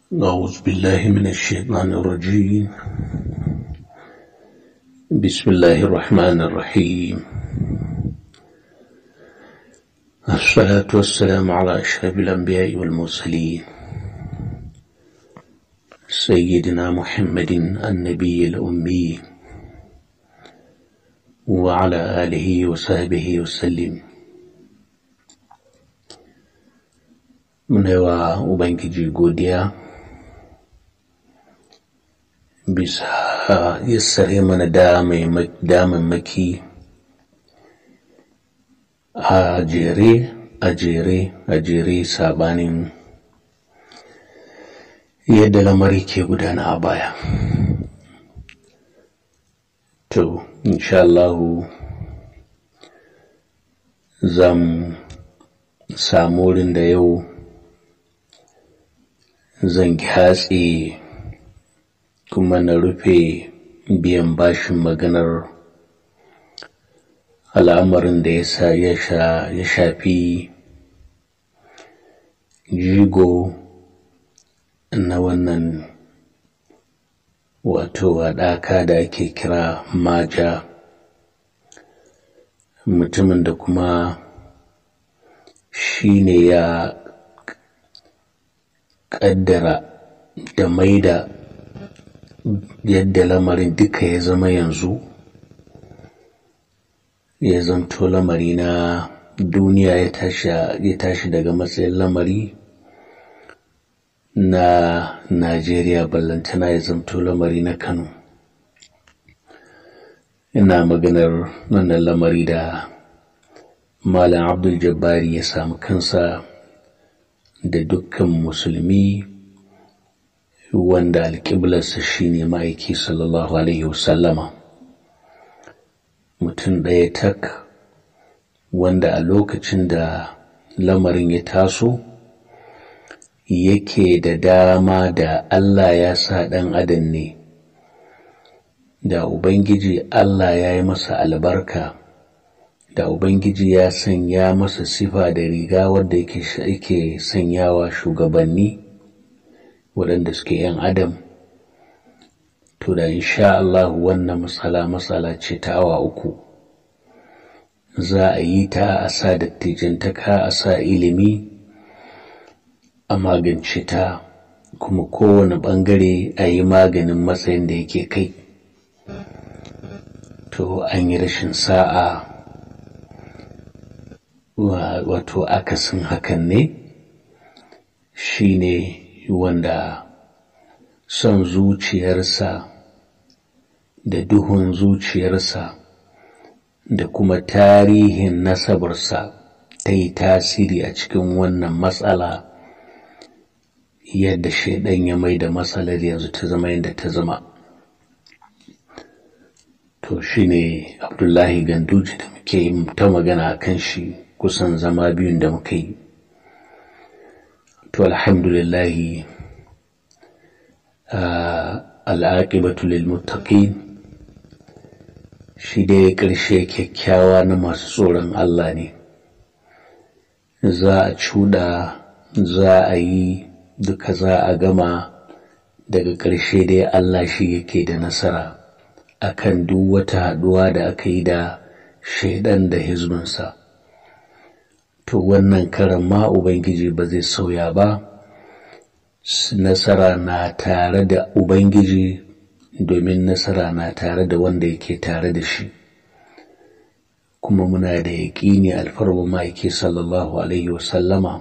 أعوذ بالله من الشيطان الرجيم بسم الله الرحمن الرحيم الصلاة والسلام على أشرف الأنبياء والمرسلين سيدنا محمد النبي الأمي وعلى آله وصحبه وسلم muna wa Ubangiji godiya bisa yassare mana damammaki a jere a jere a jere sabanin yadda lamari ke gudana a baya to insha Allahu zan samu wurin da yau zan kyatse kuma na rufe biyan bashin maganar al'amarin da ya shafi jigo na wannan wato haɗaka da ake kira maja mutumin da kuma shi ne ya ƙaddara da maida yadda lamarin duka ya zama yanzu ya zamto lamari na duniya ya tashi daga matsayin lamari na Najeriya ballantana ya zamto lamari na Kano ina maganar wannan lamari da Malam Abdul Jabbari ya samu kansa da dukkan musulmi wanda alƙiblarsa shine ma'aiki sallallahu alaihi wasallama mutum ɗaya tak wanda a lokacin da lamarin ya taso yake da dama da Allah ya sa ɗan adam ne da Ubangiji Allah ya yi masa albarka da Ubangiji ya sanya masa sifa da riga wadda yake sanyawa shugabanni waɗanda suke ‘yan adam to da insha Allah wannan matsala matsala ce ta awa uku za a yi ta a sa dattijantaka a sa ilimi a magance ta kuma kowane ɓangare a yi maganin matsayin da yake kai to an yi rashin sa'a wato akasin hakan ne shi ne wanda son zuciyarsa da duhun zuciyarsa da kuma tarihin nasabarsa ta yi tasiri a cikin wannan matsala yadda shaidan ya mai da matsalar yanzu ta zama yadda ta zama to shi ne abdullahi ganduji da muke ta magana a kan shi kusan zama biyun da muka yi to alhamdulillahi al'aƙibatu lil muttaqin shi dai ƙarshe kyakkyawa na masu tsoron Allah ne za a cuɗa za a yi duka za a gama daga ƙarshe dai Allah shi yake da nasara akan duk wata haɗuwa da aka yi da shaidan da hizbinsa. to wannan karan ma Ubangiji ba zai sauya ba, nasara na tare da Ubangiji domin nasara na tare da wanda yake tare da shi. Kuma muna da yaƙini alfarwa ma'aiki sallallahu Alaihi wasallama,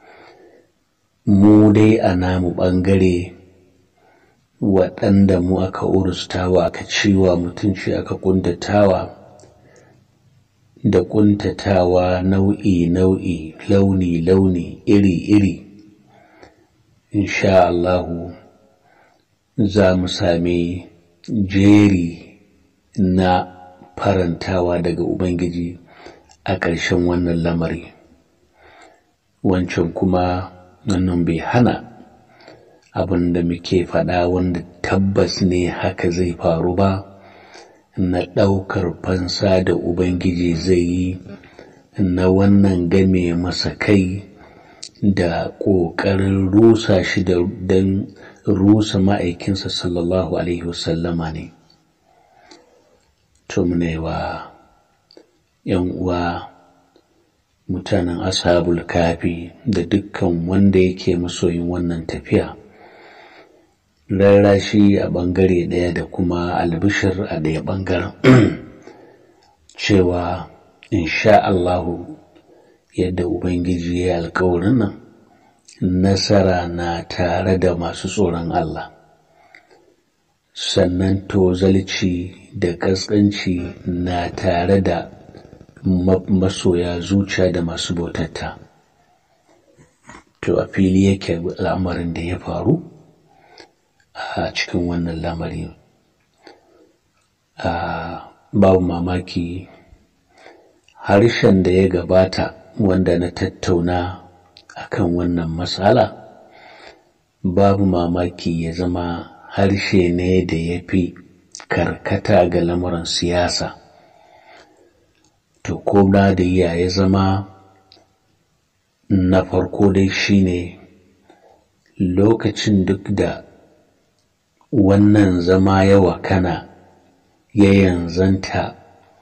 mu dai a namu ɓangare waɗanda mu aka urustawa aka ciwa mutunci aka ƙuntatawa. da ƙuntatawa nau'i-nau'i launi-launi iri-iri insha Allahu za mu sami jeri na farantawa daga Ubangiji a ƙarshen wannan lamari wancan kuma wannan bai hana abin da muke faɗa wanda tabbas ne haka zai faru ba na ɗaukar fansa da Ubangiji zai yi na wannan game masa kai da ƙoƙarin rusa shi da don rusa ma'aikinsa sallallahu alaihi wasallama ne to mune wa ‘yan uwa mutanen ashabul kafi da dukkan wanda yake masoyin wannan tafiya rarrashi a ɓangare ɗaya da kuma albishir a ɗaya ɓangaren cewa insha Allahu yadda Ubangiji ya yi alkawarin nan nasara na tare da masu tsoron Allah sannan tozalci da ƙasƙanci na tare da masoya zuciya da masu bautata to a fili yake al'amarin da ya faru a cikin wannan lamari babu mamaki harshen da ya gabata wanda na tattauna akan wannan matsala babu mamaki ya zama harshe ne da ya fi karkata ga lamuran siyasa to ko da ya ya zama na farko dai shine lokacin duk da wannan zama ya wakana ya yanzanta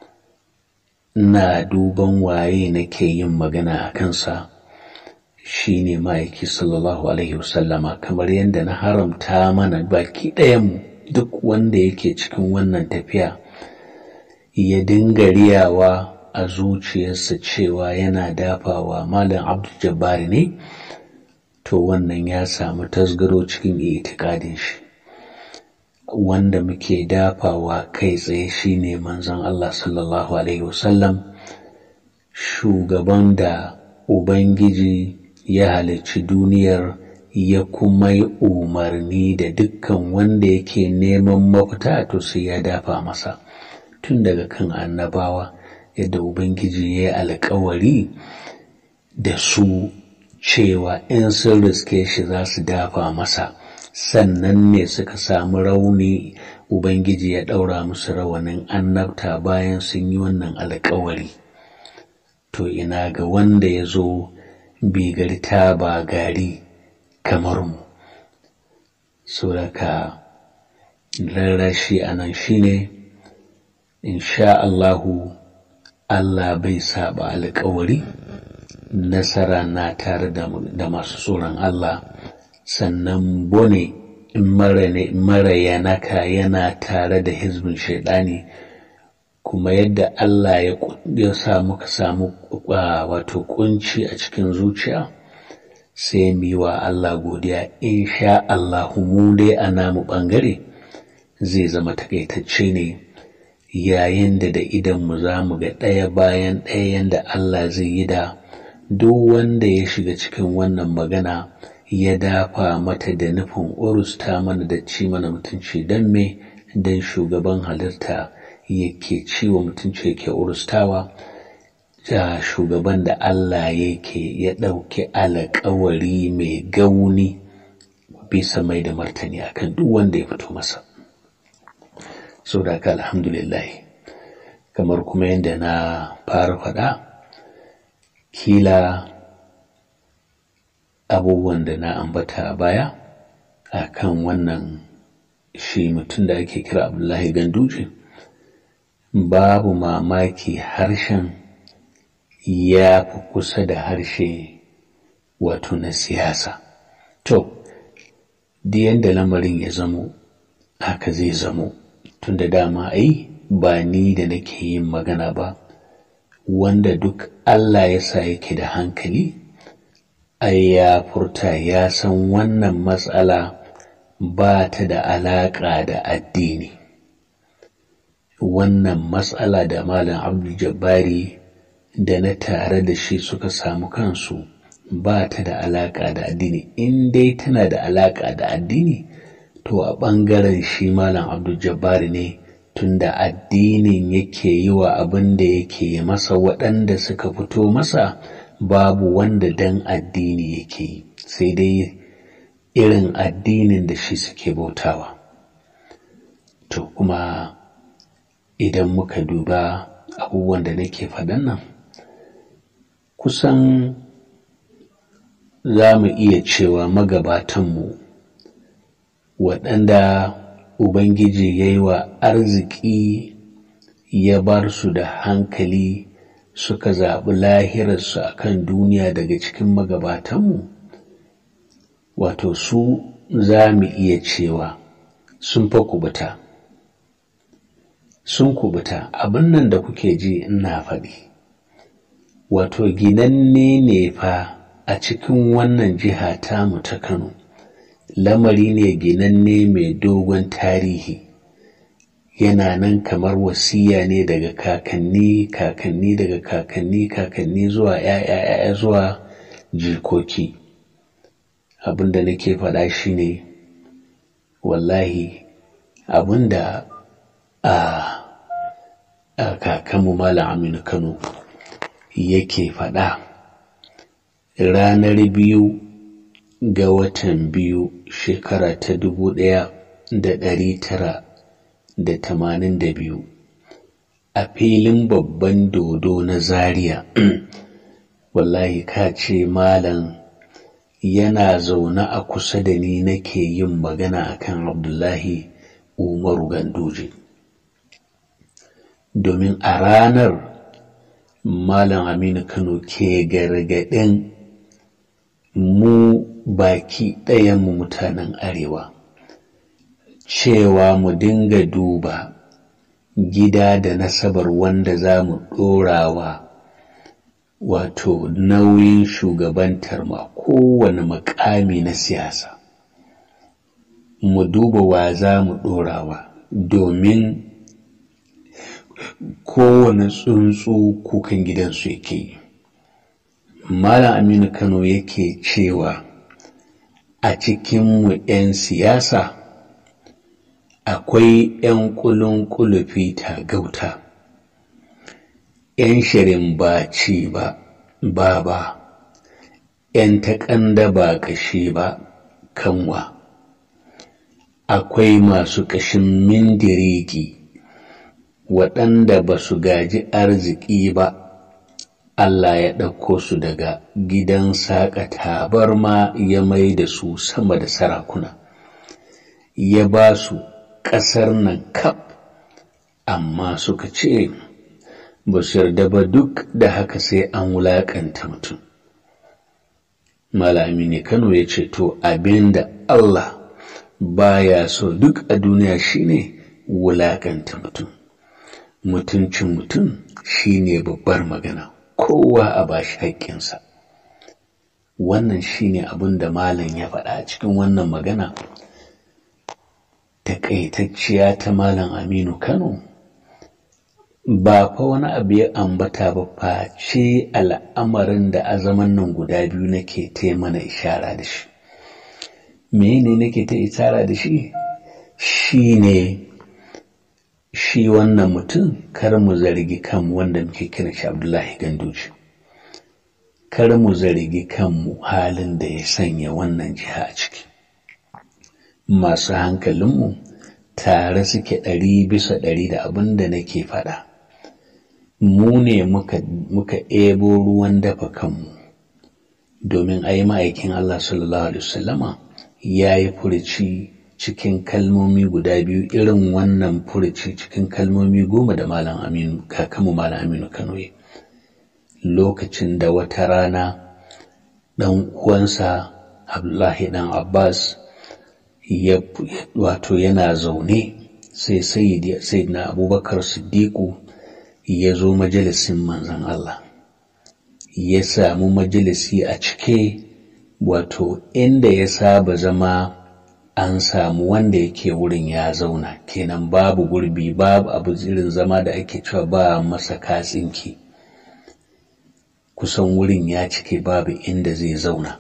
na duban waye nake yin magana a kansa shi ne ma'aiki sallallahu alaihi wasallama kamar yadda na haramta mana baki ɗayanmu duk wanda yake cikin wannan tafiya ya dinga riyawa a zuciyarsa cewa yana dafawa malam abdul jabbari ne to wannan ya samu tasgaro cikin itikadin shi wanda muke dafawa kai tsaye shine manzon Allah sallallahu alaihi wasallam shugaban da ubangiji ya halicci duniyar ya kuma yi umarni da dukkan wanda yake neman mafita to sai ya dafa masa tun daga kan annabawa yadda ubangiji ya yi alkawari da su cewa in sun riske shi za su dafa masa sannan ne suka samu rauni ubangiji ya ɗaura musu rawanin annabta bayan sun yi wannan alkawari to ina ga wanda ya zo bigarta ba gari kamar mu suraka rarrashi a nan shine insha Allahu Allah bai saba alkawari nasara na tare da masu tsoron Allah sannan bone mara yanaka yana tare da hizbin shaidani kuma yadda Allah ya sa muka samu wato kunci a cikin zuciya sai mu yi wa Allah godiya insha Allah mu dai a namu ɓangare zai zama takaitacce ne yayin da da idan mu za mu ga ɗaya bayan ɗaya yanda Allah zai yi da duk wanda ya shiga cikin wannan magana ya dafa mata da nufin urusta mana da ci mana mutunci don me don shugaban halitta yake ciwo mutunci yake urustawa da shugaban da Allah yake ya ɗauki alƙawari mai gauni bisa mai da martani akan duk wanda ya fito masa so da ka alhamdulillah kamar kuma yadda na fara faɗa kila abubuwan da na ambata a baya a kan wannan shi mutum da ake kira abdullahi ganduje babu mamaki harshen ya fi kusa da harshe wato na siyasa to da yadda lamarin ya zamo haka zai zamo tun da dama ai ba ni da nake yin magana ba wanda duk Allah ya sa yake da hankali ai ya furta ya san wannan matsala ba ta da alaƙa da addini wannan matsala da malam abdul jabbari da na tare da shi suka samu kansu ba ta da alaƙa da addini in dai tana da alaƙa da addini to a ɓangaren shi malam abdul jabbari ne tunda addinin yake yi wa abin da yake masa waɗanda suka fito masa babu wanda dan addini yake yi sai dai irin addinin da shi suke bautawa to kuma idan muka duba abubuwan da nake faɗan nan kusan za mu iya cewa magabatanmu waɗanda Ubangiji ya yi wa arziki ya bar su da hankali suka zaɓi lahirarsu a kan duniya daga cikin magabatanmu wato su za mu iya cewa sun fa kubuta sun kubuta abin nan da kuke ji ina faɗi wato ginanne ne fa a cikin wannan jiha tamu ta Kano lamari ne ginanne mai dogon tarihi yana nan kamar wasiya ne daga kakanni kakanni daga kakanni kakanni zuwa ‘ya'ya zuwa jikoki abinda nake faɗa shi ne wallahi abinda a a kakanmu Malam Aminu Kano yake faɗa ranar biyu ga watan biyu shekara ta dubu ɗaya da ɗari tara da tamanin da biyu a filin babban dodo na zaria wallahi ka ce malam yana zaune a kusa da ni nake yin magana akan abdullahi umaru ganduje domin a ranar malam aminu kano ke gargaɗin mu baki ɗayanmu mutanen arewa cewa mu dinga duba gida da nasabar wanda za mu ɗorawa wato nauyin shugabantar ma kowane makami na siyasa mu duba wa za mu ɗorawa domin kowane tsuntsu kukan gidansu yake yi Malam Aminu Kano yake cewa a cikinmu 'yan siyasa akwai 'yan kulun kulufi ta gauta, 'yan shirin ba ci ba, ba ba, 'yan taƙanda ba ƙashi ba, kanwa. Akwai masu ƙashin mindiriki waɗanda ba su gaji arziki ba. Allah ya ɗauko su daga gidan saƙa tabarma ya mai da su sama da sarakuna, ya ba su ƙasar nan kaf, amma suka ce ba su yarda ba duk da haka sai an wulaƙanta mutum. Malami ne Kano ya ce, To, abin da Allah baya so duk a duniya shine wulaƙanta mutum. Mutuncin mutum shine babbar magana. kowa a bashi haƙƙinsa wannan shine abin da malam ya faɗa a cikin wannan magana taƙaitacciya ta malam aminu kano ba fa wani abu ya ambata ba face al'amarin da azaman nan guda biyu nake ta mana ishara da shi mene nake ta ishara da shi shine shi wannan mutum kar mu zargi kan wanda muke kiran shi Abdullahi Ganduje kar mu zargi kanmu halin da ya sanya wannan jiha a ciki masu hankalinmu tare suke ɗari bisa ɗari da abin da nake faɗa mu ne muka muka ebo ruwan dafa kanmu domin ai ma'aikin Allah sallallahu alaihi wasallama ya yi furici cikin kalmomi guda biyu irin wannan furuci cikin kalmomi goma da Malam Aminu kakamu Malam Aminu Kano lokacin da wata rana ɗan uwansa Abdullahi ɗan Abbas ya wato yana zaune sai sayyidina Abubakar Siddiqu ya zo majalisin manzon Allah ya samu majalisi a cike wato inda ya saba zama an samu wanda yake wurin ya zauna kenan babu gurbi babu abu irin zama da ake cewa ba masa katsinki kusan wurin ya cike babu inda zai zauna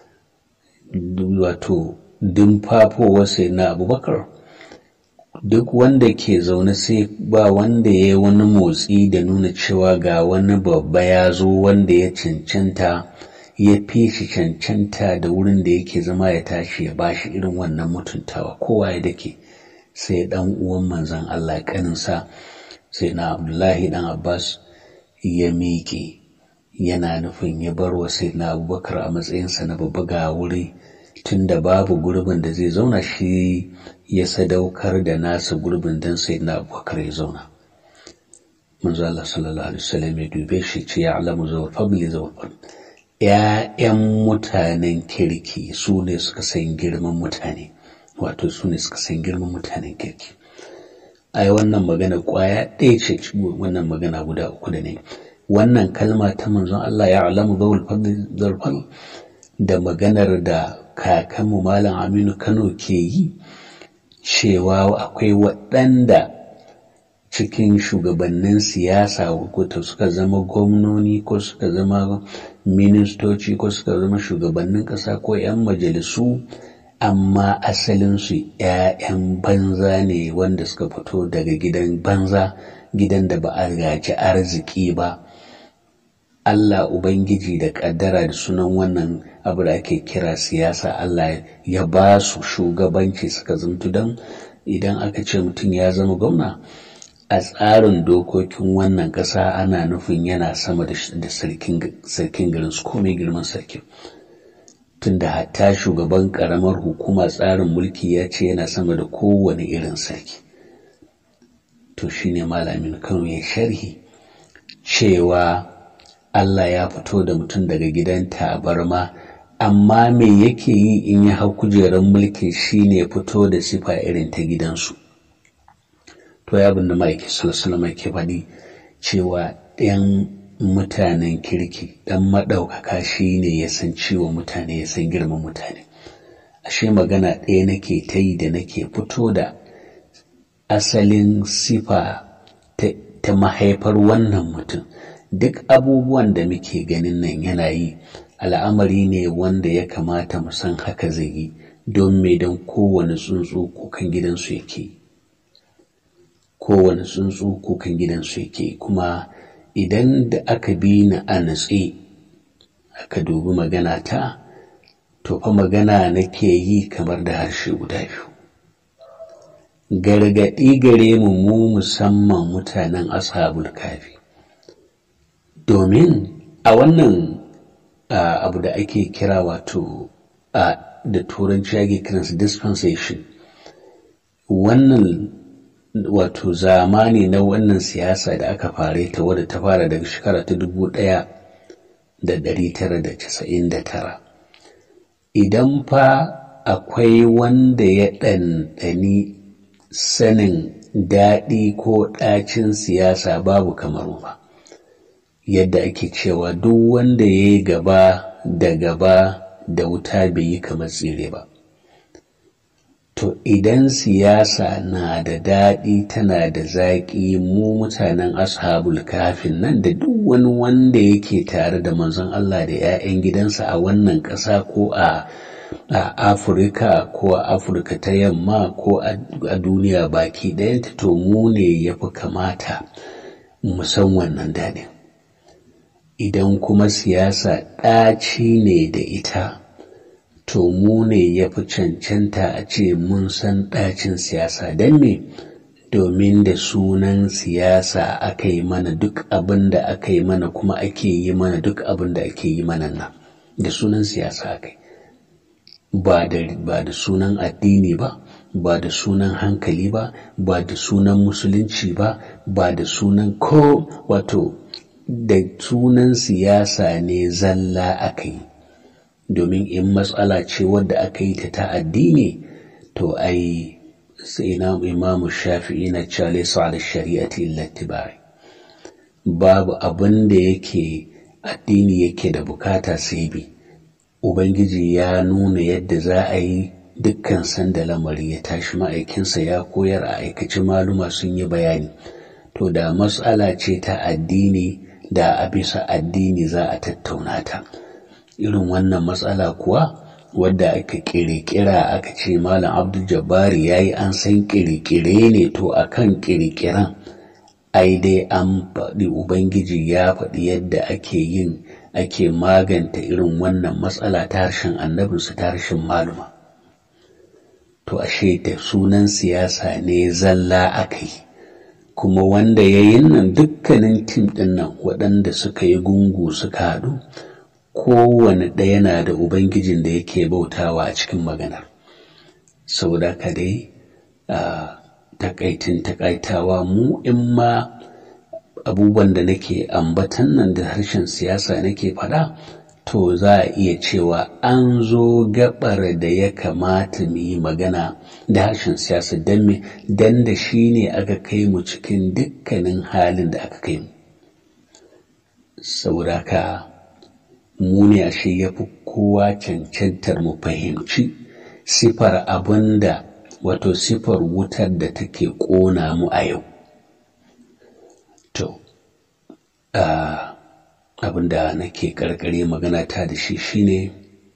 wato dimfafowar sai na abubakar duk wanda ke zaune sai ba wanda ya yi wani motsi da nuna cewa ga wani babba ya zo wanda ya cancanta ya fi shi cancanta da wurin da yake zama ya tashi ya bashi irin wannan mutuntawa kowa ya dake sai dan uwan manzon Allah kaninsa sai na Abdullahi dan Abbas ya miƙe yana nufin ya bar wa na abubakar a matsayinsa na babba ga wuri tun da babu gurbin da zai zauna shi ya sadaukar da nasa gurbin don na abubakar ya zauna manzo Allah sallallahu alaihi wasallam ya dube shi ce ya alamu zawar fadli zawar fadli ‘ya'yan mutanen kirki su ne suka san girman mutane wato su ne suka san girman mutanen kirki ai wannan magana kwaya ɗaya ce wannan magana guda uku da ne wannan kalma ta manzon Allah ya alamu zawul fadl da maganar da kakanmu malam Aminu Kano ke yi cewa akwai waɗanda cikin shugabannin siyasa ko suka zama gwamnoni ko suka zama ministoci ko suka zama shugabannin ƙasa ko 'yan majalisu amma asalinsu 'ya'yan banza ne wanda suka fito daga gidan banza gidan da ba a gaji arziki ba Allah Ubangiji da ƙaddara da sunan wannan abu da ake kira siyasa Allah ya ba su shugabanci suka zantu don idan aka ce mutum ya zama gwamna a tsarin dokokin wannan ƙasa ana nufin yana sama da sarkin garin su komai girman sarkin tunda hatta shugaban ƙaramar hukuma tsarin mulki ya ce yana sama da kowane irin sarki to shine malamin kano ya sharhi cewa Allah ya fito da mutum daga gidan tabarma amma me yake yi in ya hau kujerar mulki shine fito da sifa irin ta gidansu to ya abin da ma'aiki salasalama ke faɗi cewa ɗan mutanen kirki ɗan maɗaukaka shi ne ya san ciwon mutane ya san girman mutane ashe magana ɗaya nake ta yi da nake fito da asalin sifa ta mahaifar wannan mutum duk abubuwan da muke ganin nan yana yi al'amari ne wanda ya kamata mu san haka zai yi don me don kowane tsuntsu kukan gidansu yake yi kowane tsuntsu kukan gidansu yake kuma idan da aka bi ni a natse aka dubi magana ta to fa magana nake yi kamar da harshe guda biyu gargaɗi gare mu mu musamman mutanen ashabul kafi domin a wannan abu da ake kira wato da turanci ake kiransa dispensation wannan wato zamani na wannan siyasa da aka fare ta wadda ta fara daga shekara ta dubu ɗaya da ɗari tara da casa'in da tara idan fa akwai wanda ya ɗanɗani sanin daɗi ko ɗacin siyasa babu kamar ba yadda ake cewa duk wanda ya yi gaba da gaba da wuta bai yi kamar tsire ba To idan siyasa na da daɗi tana da zaƙi mu mutanen ashabul kafin nan da duk wani wanda yake tare da manzon Allah da 'ya'yan gidansa a wannan ƙasa ko a a Afirka ko a Afirka ta yamma ko a duniya baki ɗayanta to mu ne ya fi kamata mu san wannan daɗin. Idan kuma siyasa ɗaci ne da ita. to mu ne ya fi cancanta a ce mun san ɗacin siyasa don me domin da sunan siyasa aka yi mana duk abin da aka yi mana kuma ake yi mana duk abin da ake yi mana nan da sunan siyasa aka yi ba da sunan addini ba ba da sunan hankali ba ba da sunan musulunci ba ba da sunan ko wato da sunan siyasa ne zalla aka yi domin in matsala ce wadda aka yi ta ta addini to ai sai na imamu shafi'i na cale su ala shari'ati illa tibai babu abin da yake addini yake da bukata sai bi ubangiji ya nuna yadda za a yi dukkan sanda lamari ya tashi ma'aikinsa ya koyar a aikaci maluma sun yi bayani to da matsala ce ta addini da a bisa addini za a tattauna ta irin wannan matsala kuwa wadda aka kirkira aka ce malam abdul jabbari ya yi an san kirkire ne to akan kirkiran ai dai an faɗi ubangiji ya faɗi yadda ake yin ake maganta irin wannan matsala ta harshen annabinsu ta harshen maluma to ashe da sunan siyasa ne zalla aka yi kuma wanda ya yi nan dukkanin tim ɗin nan waɗanda suka yi gungu suka haɗu kowane ɗaya na da ubangijin da yake bautawa a cikin maganar saboda ka dai a takaitin takaitawa mu in ma abubuwan da nake ambatan nan da harshen siyasa nake faɗa to za a iya cewa an zo gabar da ya kamata mu yi magana da harshen siyasa don me don da shi ne aka kai mu cikin dukkanin halin da aka kai mu saboda ka mu ne ashe ya fi kowa cancantar mu fahimci sifar abin da wato sifar wutar da take ƙona mu a yau to abin da nake karkare magana ta da shi shine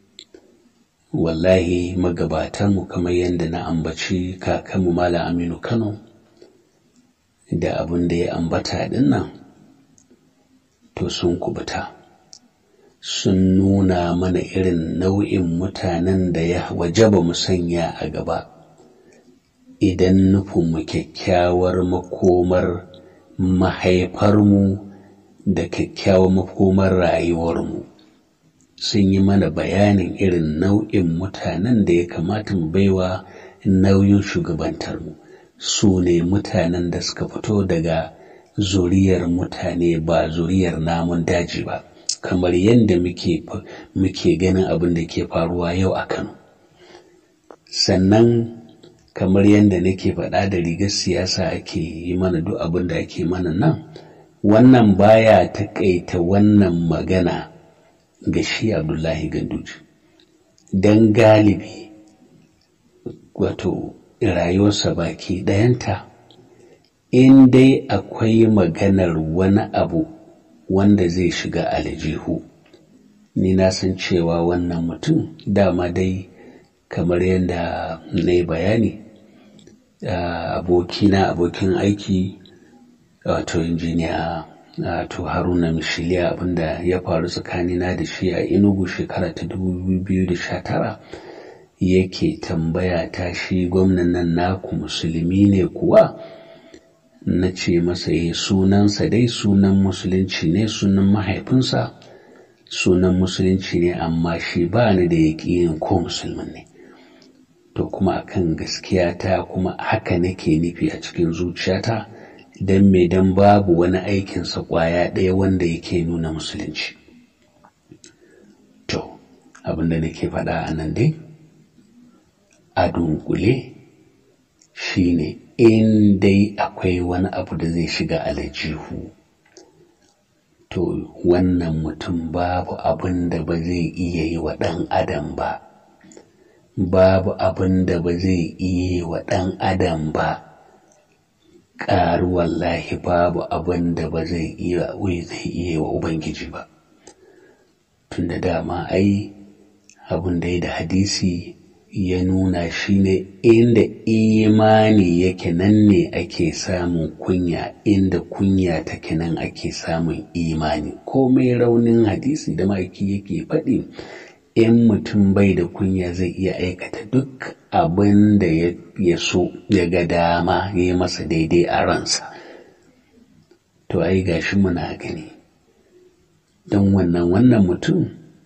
wallahi magabatanmu kamar yadda na ambaci kakanmu Malam Aminu Kano da abin da ya ambata din nan to sun kubuta sun nuna mana irin nau'in mutanen da ya wajaba mu sanya a gaba idan nufinmu kyakkyawar makomar mahaifarmu da kyakkyawar makomar rayuwarmu sun yi mana bayanin irin nau'in mutanen da ya kamata mu baiwa nauyin shugabantarmu su ne mutanen da suka fito daga zuriyar mutane ba zuriyar namun daji ba kamar yadda muke muke ganin abin da ke faruwa yau a Kano sannan kamar yadda nake faɗa da rigar siyasa ake yi mana duk abin da ake mana nan wannan baya taƙaita wannan magana ga shi Abdullahi Ganduji don galibi wato rayuwarsa baki ɗayanta in dai akwai maganar wani abu wanda zai shiga aljihu ni na san cewa wannan mutum dama dai kamar yadda na yi bayani abokina abokin aiki wato injiniya wato haruna mishiliya abinda ya faru tsakanina da shi a inugu shekara ta 2019 yake tambaya ta shi gwamnan nan naku musulmi ne kuwa na ce masa ya sunansa dai sunan musulunci ne sunan mahaifinsa sunan musulunci ne amma shi ba ni da yaƙinin ko musulmin ne to kuma akan gaskiya ta kuma haka nake nufi a cikin zuciyata don me don babu wani aikinsa ƙwaya ɗaya wanda yake nuna musulunci to abinda nake faɗa a nan dai a dunkule shine in dai akwai wani abu da zai shiga aljihu to wannan mutum babu abin da ba zai iya yi wa ɗan adam ba babu abin da ba zai iya yi wa ɗan adam ba ƙaru wallahi babu abin da ba zai iya zai iya wa ubangiji ba tun da dama ai abin da ya da hadisi ya nuna shi ne inda imani yake nan ne ake samun kunya inda kunya take nan ake samun imani komai raunin hadisi da maki yake faɗi in mutum bai da kunya zai iya aikata duk abin da ya so ya ga dama ya yi masa daidai a ransa to ai gashi muna gani don wannan wannan mutum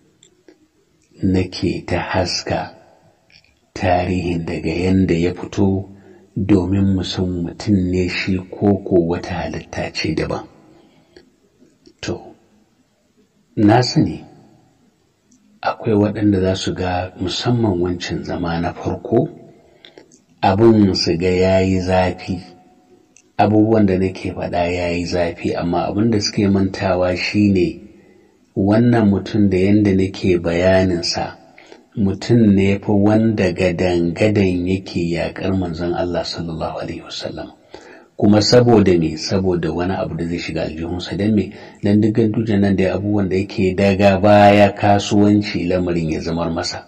nake ta haska tarihin daga yanda ya fito domin mu san mutum ne shi ko ko wata halitta ce daban to na sani akwai waɗanda za su ga musamman wancan zama na farko abin su ga ya yi zafi abubuwan da nake faɗa ya yi zafi amma abin da suke mantawa shine wannan mutum da yadda nake bayaninsa mutum ne fa wanda gadan-gadan yake yaƙar manzon Allah sallallahu Alaihi wasallam kuma saboda me saboda wani abu da zai shiga aljihunsa don me don dukkan tujan nan da abubuwan da yake daga baya kasuwanci lamarin ya zamar masa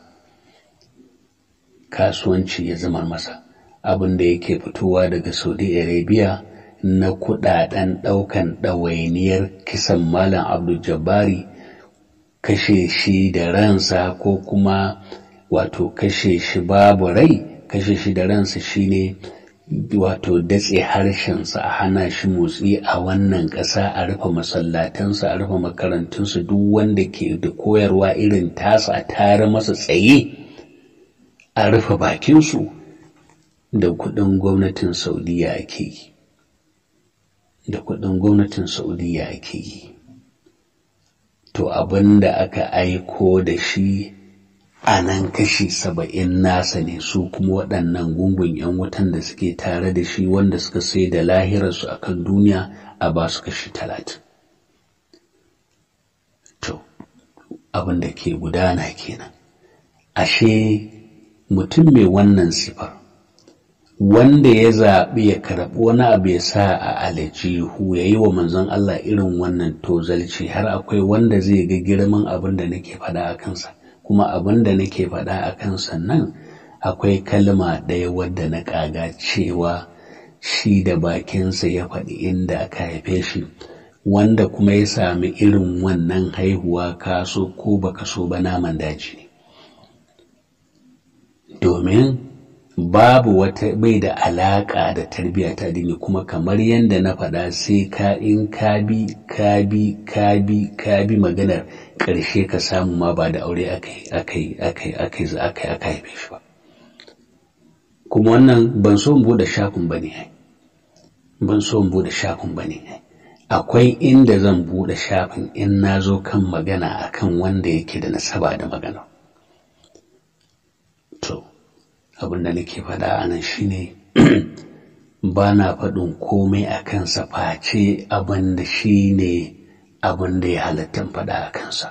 kasuwanci ya zamar masa abin da yake fitowa daga saudi arabia na kudaden daukan ɗawainiyar kisan malam abdul jabbari kashe shi da ransa ko kuma wato kashe shi babu rai kashe shi da ransa shine wato datse harshensa a hana shi motsi a wannan ƙasa a rufe masallatansa a rufe makarantunsa duk wanda ke da koyarwa irin tasa a tare masa tsaye a rufe bakinsu da kuɗin gwamnatin saudiya ake yi da kuɗin gwamnatin saudiya ake yi to abin da aka aiko da shi a nan kashi saba'in nasa ne su kuma waɗannan gungun 'yan wutan da suke tare da shi wanda suka sai da lahirarsu a kan duniya a ba su kashi talatin to abin da ke gudana kenan ashe mutum mai wannan sifar wanda ya zaɓi ya karɓi wani abu ya sa a alajihu ya yi wa manzon Allah irin wannan tozalci har akwai wanda zai ga girman abin da nake faɗa a kansa kuma abin da nake faɗa a kansa nan akwai kalma ɗaya wadda na ƙaga cewa shi da bakinsa ya faɗi inda aka haife shi wanda kuma ya sami irin wannan haihuwa kaso ko baka so ba naman daji ne domin babu wata bai da alaƙa da tarbiyya ta dini kuma kamar yadda na faɗa sai ka in ka bi ka bi ka bi ka bi maganar ƙarshe ka samu ma ba da aure akai akai akai akai akai aka haife shi ba kuma wannan ban so in bude shafin bane ban so in bude shafin bane akwai inda zan bude shafin in na zo kan magana akan wanda yake da nasaba da magana to abin da nake faɗa a nan shine ba na faɗin komai a kansa face abin da shi ne abin da ya halatta faɗa a kansa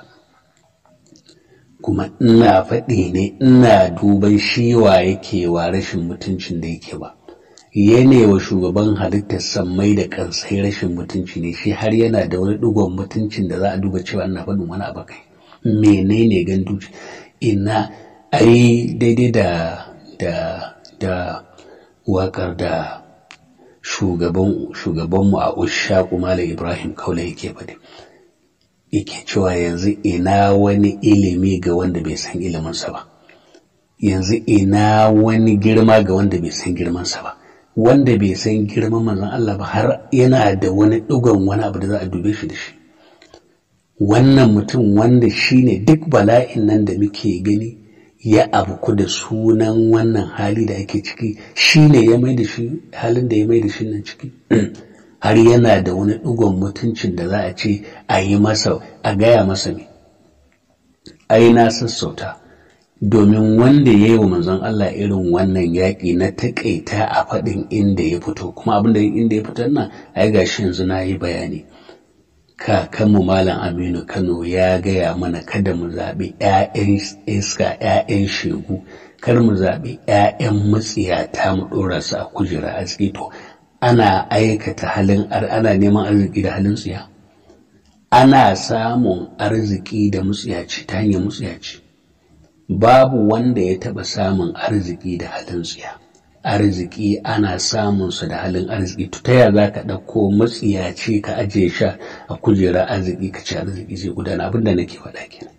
kuma ina faɗi ne ina duban shi wa yake wa rashin mutuncin da yake ba yana wa shugaban halittar sammai da kansai rashin mutunci ne shi har yana da wani ɗigon mutuncin da za a duba cewa ina faɗin wani abu kai menene gandu ina ai daidai da da da waƙar da shugaban shugabanmu a ushaku malam ibrahim kaula yake faɗi yake cewa yanzu ina wani ilimi ga wanda bai san iliminsa ba yanzu ina wani girma ga wanda bai san girmansa ba wanda bai san girman manzon Allah ba har yana da wani ɗigon wani abu da za a dube shi da shi wannan mutum wanda shine duk bala'in nan da muke gani ya abu da sunan wannan hali da ake ciki shi ne ya mai da shi halin da ya mai da shi nan ciki har yana da wani ɗigon mutuncin da za a ce a yi masa a gaya masa ne ai na sassauta domin wanda ya yi wa manzon Allah irin wannan yaƙi na taƙaita a faɗin inda ya fito kuma abin da inda ya fitar nan ai gashi yanzu na yi bayani kakanmu Malam Aminu Kano ya gaya mana kada mu zaɓi ‘ya'yan iska ‘ya'yan shegu kar mu zaɓi ‘ya'yan matsiyata mu ɗora su a kujera arziki to ana aikata halin ana neman arziki da halin tsiya ana samun arziki da mutsiyaci ta hanyar mutsiyaci babu wanda ya taɓa samun arziki da halin tsiya arziki ana samunsa da halin arziki to ta za ka ɗauko matsiyaci ka ajiye sha a kujera arziki ka ci arziki zai gudana abinda nake faɗa kenan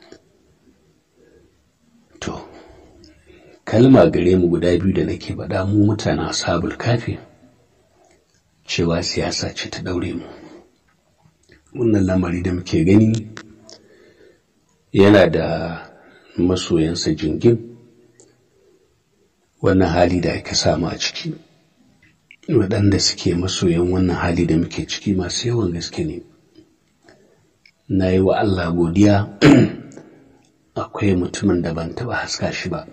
to kalma gare mu guda biyu da nake faɗa mu mutanen ashabul kafi cewa siyasa ce ta ɗaure mu wannan lamari da muke gani yana da masoyansa jingin wannan hali da aka samu a ciki waɗanda suke masoyan wannan hali da muke ciki masu yawan gaske ne na yi wa Allah godiya akwai mutumin da ban taɓa haska shi ba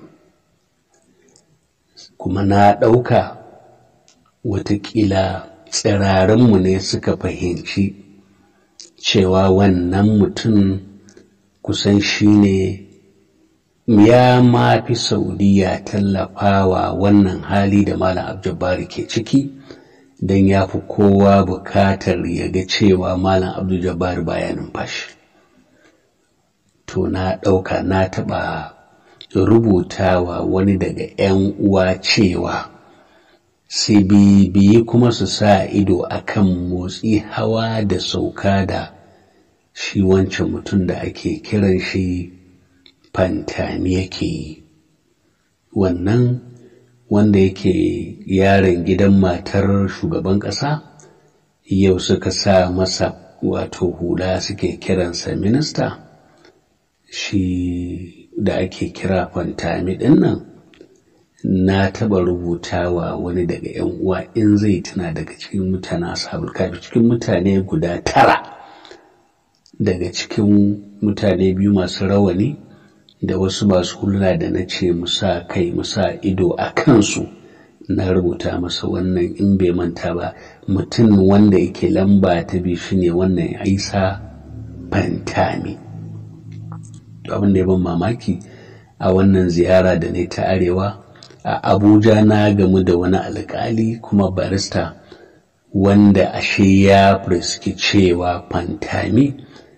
kuma na ɗauka watakila tsirarinmu ne suka fahimci cewa wannan mutum kusan shi ne ya ma fi saudiya tallafawa wannan hali da malam abdullahi ke ciki don ya fi kowa bukatar ya ga cewa malam abdullahi baya numfashi to na ɗauka na taɓa rubutawa wani daga 'yan uwa cewa su bibiyi kuma su sa ido akan motsi hawa da sauka da shi wancan mutum da ake kiran shi fantami yake yi wannan wanda yake yaron gidan matar shugaban ƙasa yau suka sa masa wato hula suke kiransa minista shi da ake kira fantami ɗin nan na taɓa rubutawa wani daga 'yan uwa in zai tuna daga cikin mutane ashabul kafi cikin mutane guda tara daga cikin mutane biyu masu rawani da wasu masu huluna da na ce musa kai musa ido a kansu na rubuta masa wannan in bai manta ba mutum wanda yake lamba ta biyu shine wannan isa fantami abin da ya ban mamaki a wannan ziyara da ne ta arewa a abuja na gamu da wani alkali kuma barista wanda ashe ya fuski cewa fantami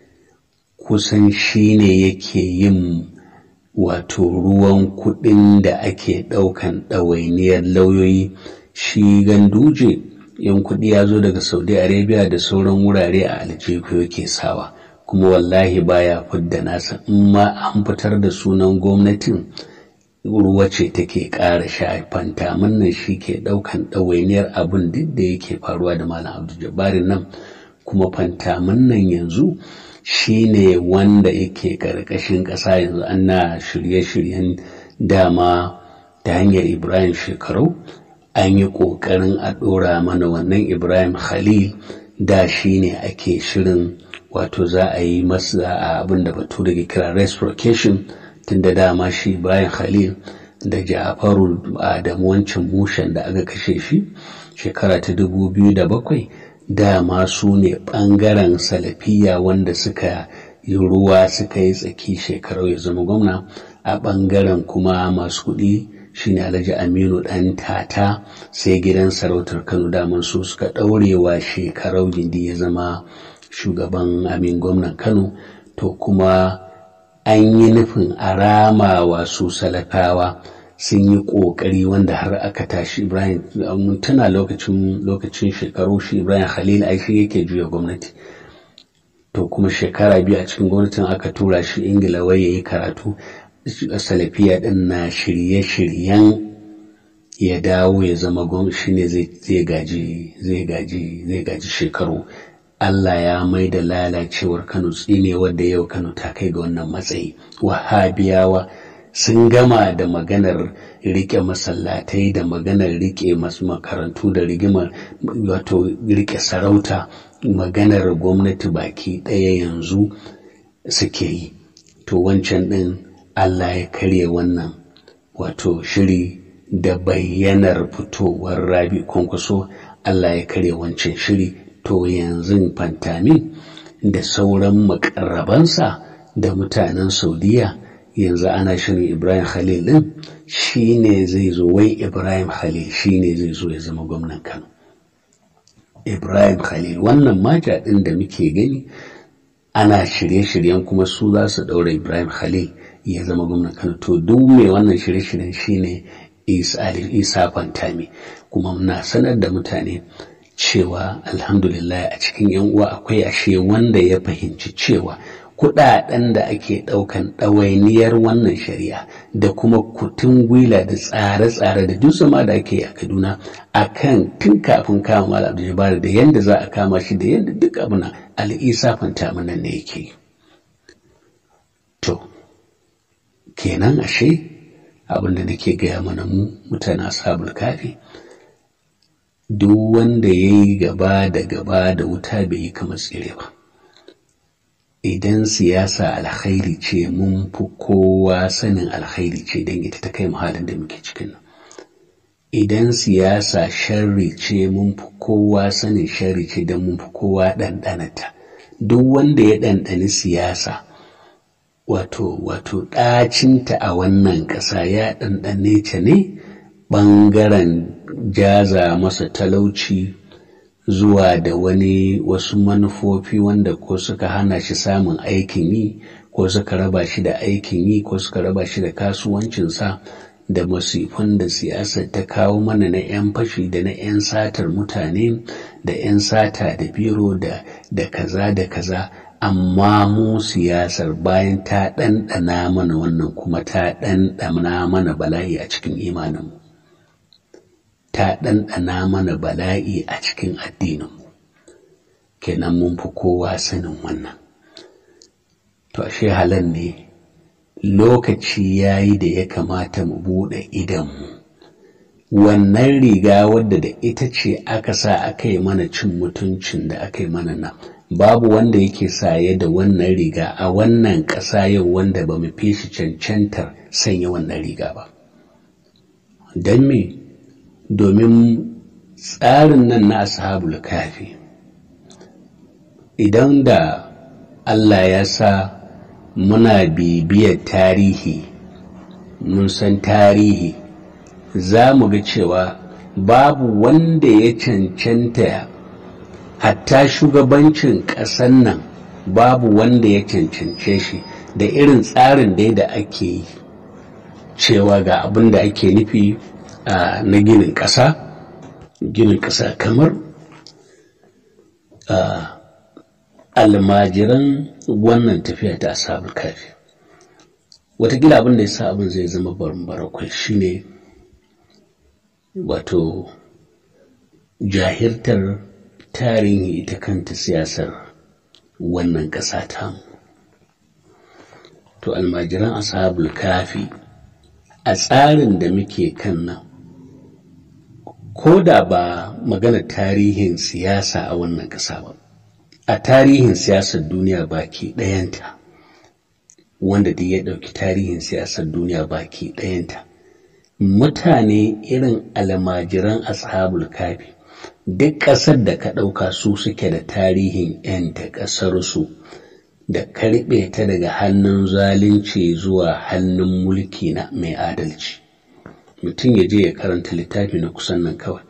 kusan shi ne yake yin wato ruwan kuɗin da ake ɗaukan ɗawainiyar lauyoyi shi ganduje yan kuɗi ya zo daga saudi arabia da sauran wurare a aljihu yake sawa kuma wallahi baya fidda nasa in ma an fitar da sunan gwamnatin ruwa ce take ƙara shafanta nan shi ke ɗaukan ɗawainiyar abin duk da yake faruwa da malam abdul jabbarin nan kuma fantamin nan yanzu shi ne wanda yake ƙarƙashin ƙasa yanzu ana shirye-shiryen dama ta hanyar ibrahim shekaru an yi ƙoƙarin a ɗora mana wannan ibrahim khalil da shi ne ake shirin wato za a yi masa abin da batu da ke kira reciprocation tunda dama shi ibrahim khalil da ja'faru adamu wancan mushen da aka kashe shi shekara ta dubu biyu da bakwai dama su ne ɓangaren salafiya wanda suka yi ruwa suka yi tsaki shekarau ya zama gwamna a ɓangaren kuma masu kuɗi shine alhaji aminu ɗan tata sai gidan sarautar kano daman su suka ɗaurewa shekarau gindi ya zama shugaban amin gwamnan kano to kuma an yi nufin a rama wa su salafawa sun yi ƙoƙari wanda har aka tashi ibrahim mun tuna lokacin lokacin shekaru shi ibrahim khalil ai shi yake juya gwamnati to kuma shekara biyu a cikin gwamnatin aka tura shi ingila wai yayi karatu salafiya din na shirye-shiryen ya dawo ya zama gwamnati shine zai gaji zai gaji zai gaji shekaru Allah ya mai da lalacewar Kano tsine wadda yau Kano ta kai ga wannan matsayi wahabiyawa sun gama da maganar rike masallatai da maganar rike masu makarantu da rigimar wato rike sarauta maganar gwamnati baki ɗaya yanzu suke yi to wancan ɗin Allah ya karye wannan wato shiri da bayyanar fitowar rabi kwankwaso Allah ya karye wancan shiri to yanzu fantamin da sauran makarrabansa da mutanen saudiya yanzu ana shirin ibrahim khalil din shi ne zai zo wai ibrahim khalil shi ne zai zo ya zama gwamnan kano ibrahim khalil wannan mata ɗin da muke gani ana shirye-shiryen kuma su za su ɗaura ibrahim khalil ya zama gwamnan kano to duk mai wannan shirye-shiryen shine isa fantami kuma muna sanar da mutane cewa alhamdulillah a cikin yan uwa akwai ashe wanda ya fahimci cewa kudaden da ake daukan ɗawainiyar wannan shari'a da kuma kutun gwila da tsare-tsare da duk zama da ake a kaduna akan tun kafin kama malam abdul da yadda za a kama shi da yadda duk abuna al'isa fanta mana ne yake to kenan ashe abin da nake gaya mana mu mutane ashabul kafi duk wanda ya yi gaba da gaba da wuta bai yi kama tsire ba idan siyasa alkhairi ce mun fi kowa sanin alkhairi ce don ita ta kai halin da muke cikin nan idan siyasa sharri ce mun fi kowa sanin sharri ce don mun fi kowa ɗanɗanata duk wanda ya ɗanɗani siyasa wato wato ɗacinta a wannan ƙasa ya ɗanɗane ta ne ɓangaren jaza masa talauci zuwa da wani wasu manufofi wanda ko suka hana shi samun aikin yi ko suka raba shi da aikin yi ko suka raba shi da kasuwancinsa da masifan da siyasar ta kawo mana na 'yan fashi da na 'yan satar mutane da 'yan sata da biro da da kaza da kaza amma mu siyasar bayan ta ɗanɗana mana wannan kuma ta ɗanɗana mana bala'i a cikin imaninmu ta ɗanɗana mana bala'i a cikin addininmu kenan mun fi kowa sanin wannan to ashe halan ne lokaci ya yi da ya kamata mu buɗe idanmu wannan riga wadda da ita ce aka sa aka yi mana cin mutuncin da aka yi mana nan babu wanda yake saye da wannan riga a wannan ƙasa yau wanda ba mu fi shi cancantar sanya wannan riga ba don me domin tsarin nan na ashabul kafi idan da Allah ya sa muna bibiyar tarihi mun san tarihi za mu ga cewa babu wanda ya cancanta hatta shugabancin ƙasan nan babu wanda ya cancance shi da irin tsarin dai da ake yi cewa ga abin da ake nufi na ginin ƙasa ginin ƙasa kamar almajiran wannan tafiya ta asabar kafi watakila abin da ya sa abin zai zama barbarakwai shine wato jahirtar tarihi ita kanta siyasar wannan ƙasa tamu to almajiran ashabul kafi a tsarin da muke kan nan ko da ba magana tarihin siyasa a wannan ƙasa ba a tarihin siyasar duniya baki ɗayanta wanda duk ya ɗauki tarihin siyasar duniya baki ɗayanta mutane irin almajiran ashabul kafi duk ƙasar da ka ɗauka su suke da tarihin 'yanta ƙasarsu da karɓe ta daga hannun zalunci zuwa hannun mulki na mai adalci mutum ya je ya karanta littafi na kusan nan kawai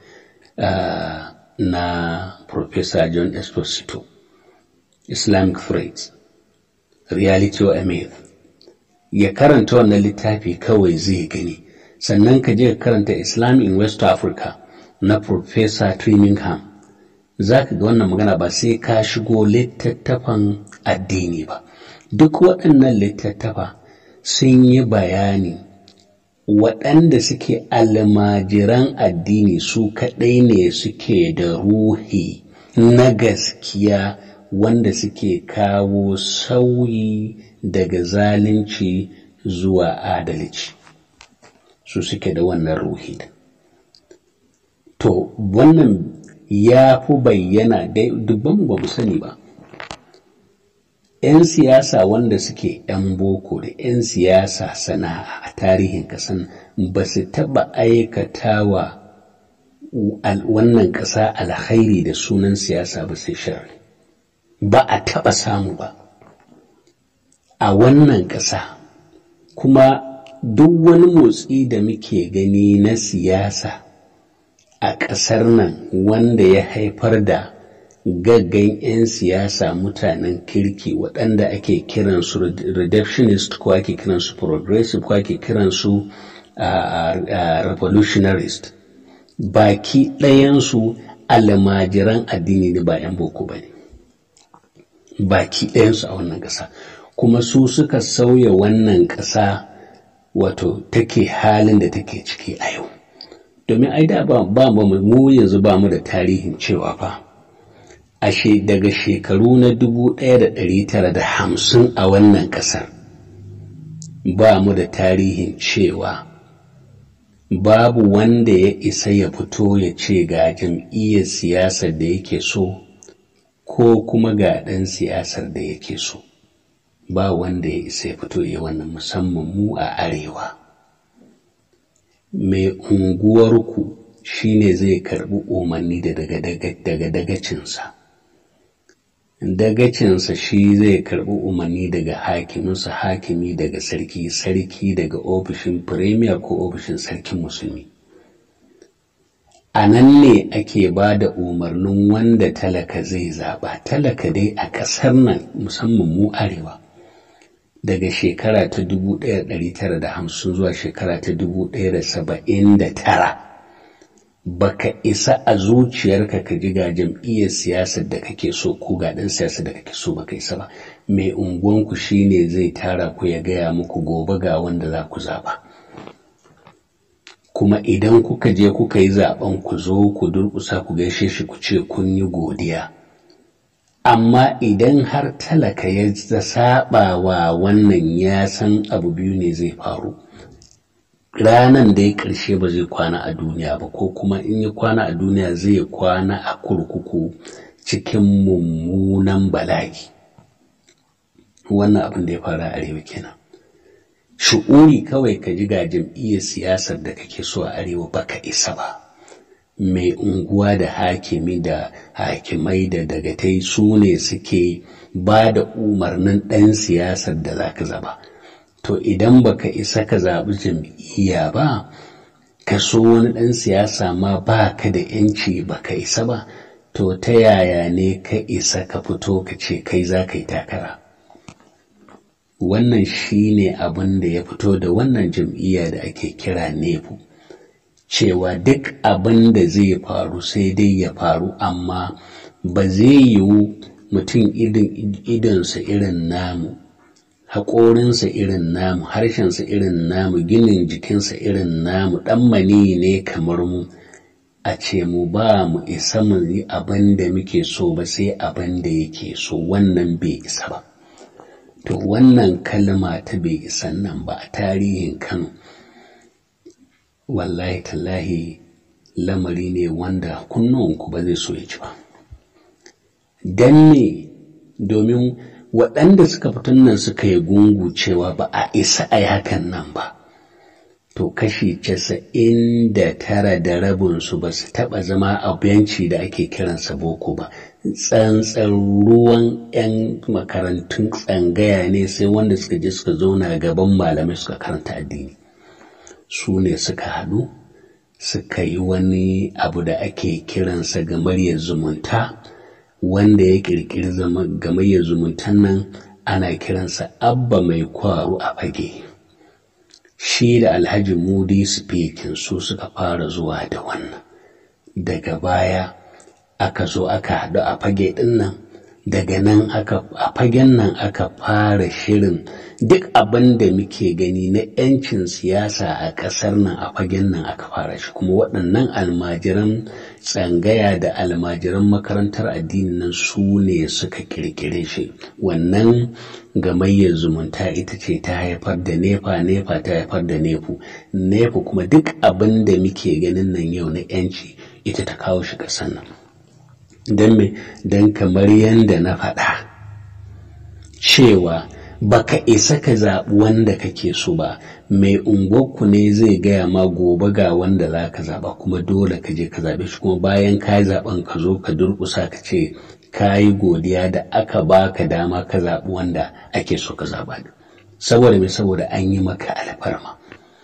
na Professor John Esposito Islamic Threats Reality or a Myth ya karanta wannan littafi kawai zai gani sannan ka je ka karanta Islam in West Africa na Professor Trimingham za ka ga wannan magana ba sai ka shigo littattafan addini ba duk waɗannan littattafa sun yi bayani waɗanda suke almajiran addini su kaɗai ne suke da ruhi na gaskiya wanda suke kawo sauyi daga zalunci zuwa adalci su suke da wannan ruhi to wannan ya fi bayyana dubban ba mu sani ba 'yan siyasa wanda suke 'yan boko da 'yan siyasa sana'a a tarihin kasan ba su taɓa aikatawa wannan ƙasa alkhairi da sunan siyasa ba sai shari ba a taɓa samu ba a wannan ƙasa kuma duk wani motsi da muke gani na siyasa a ƙasar nan wanda ya haifar da gaggan 'yan siyasa mutanen kirki waɗanda ake kiransu reductionist ko ake kiransu progressive ko ake kiransu revolutionarist baki ɗayansu almajiran addini ne ba 'yan boko ba ne baki ɗayansu a wannan ƙasa kuma su suka sauya wannan ƙasa wato take halin da take ciki a yau domin ai da ba mu yanzu ba mu da tarihin cewa fa ashe daga shekaru na dubu ɗaya da ɗari tara da hamsin a wannan ƙasar ba mu da tarihin cewa babu wanda ya isa ya fito ya ce ga jam'iyyar siyasar da yake so ko kuma ga ɗan siyasar da yake so ba wanda ya isa ya fito ya wannan musamman mu a arewa mai unguwarku shine zai karɓi umarni daga dagacinsa dagacinsa shi zai karɓi umarni daga hakiminsa hakimi daga sarki sarki daga ofishin firemiya ko ofishin sarkin musulmi a nan ne ake ba da umarnin wanda talaka zai zaɓa talaka dai a ƙasar nan musamman mu arewa daga shekara ta 1950 zuwa shekara ta 1979 baka isa a zuciyarka ka ji ga jam'iyyar siyasar da kake so ko ga ɗan siyasar da kake so baka isa ba mai unguwanku shine zai tara ku ya gaya muku gobe ga wanda za ku zaɓa kuma idan kuka je kuka yi zaben ku zo ku durƙusa ku gaishe shi ku ce kun yi godiya amma idan har talaka ya saba wa wannan ya san abu biyu ne zai faru ranan da ya ƙarshe ba zai kwana a duniya ba ko kuma in ya kwana a duniya zai kwana a kurkuku cikin mummunan bala'i wannan abin da ya fara a arewa kenan shu'uri kawai ka ji ga jam'iyyar siyasar da kake so a arewa baka isa ba mai unguwa da hakimi da hakimai da dagatai su ne suke ba da umarnin ɗan siyasar da za ka zaba to idan baka isa ka zaɓi jam'iyya ba ka so wani ɗan siyasa ma ba ka da ‘yanci baka isa ba to ta yaya ne ka isa ka fito ka ce kai za ka yi takara wannan shi ne abin da ya fito da wannan jam'iyya da ake kira nefu cewa duk abin da zai faru sai dai ya faru amma ba zai yiwu mutum idonsa irin namu haƙorinsa irin namu harshensa irin namu ginin jikinsa irin namu ɗan mani ne kamar mu a ce mu ba mu isa mu yi abin da muke so ba sai abin da yake so wannan bai isa ba to wannan kalma ta bai isan nan ba a tarihin kano wallahi tallahi lamari ne wanda kunnuwanku ba zai so ya ci ba don ne domin waɗanda suka fitan nan suka yi gungu cewa ba a isa a hakan nan ba to kashi casa'in da tara da rabinsu ba su taɓa zama a benci da ake kiransa boko ba tsantsan ruwan 'yan makarantun tsangaya ne sai wanda suka je suka zauna gaban malamai suka karanta addini su ne suka haɗu suka yi wani abu da ake kiransa gamaryar zumunta wanda ya ƙirƙiri gamaryar zumuntan nan ana kiransa abba mai kwaro a fage shi da alhaji mudi speaking su suka fara zuwa da wannan daga baya aka zo aka haɗu a fage ɗin nan daga nan aka a fagen nan aka fara shirin duk abin da muke gani na 'yancin siyasa a ƙasar nan a fagen nan aka fara shi kuma waɗannan almajiran tsangaya da almajiran makarantar addini nan su ne suka kirkire shi wannan gamayyar zumunta ita ce ta haifar da nefa nefa ta haifar da nefu nefu kuma duk abin da muke ganin nan yau na 'yanci ita ta kawo shi ƙasar nan don me don kamar yadda na faɗa cewa baka isa ka zaɓi wanda kake so ba mai unguwarku ne zai gaya ma gobe ga wanda za ka zaɓa kuma dole ka je ka zaɓe shi kuma bayan ka yi zaɓen ka zo ka durƙusa ka ce ka yi godiya da aka baka dama ka zaɓi wanda ake so ka zaɓa saboda mai saboda an yi maka alfarma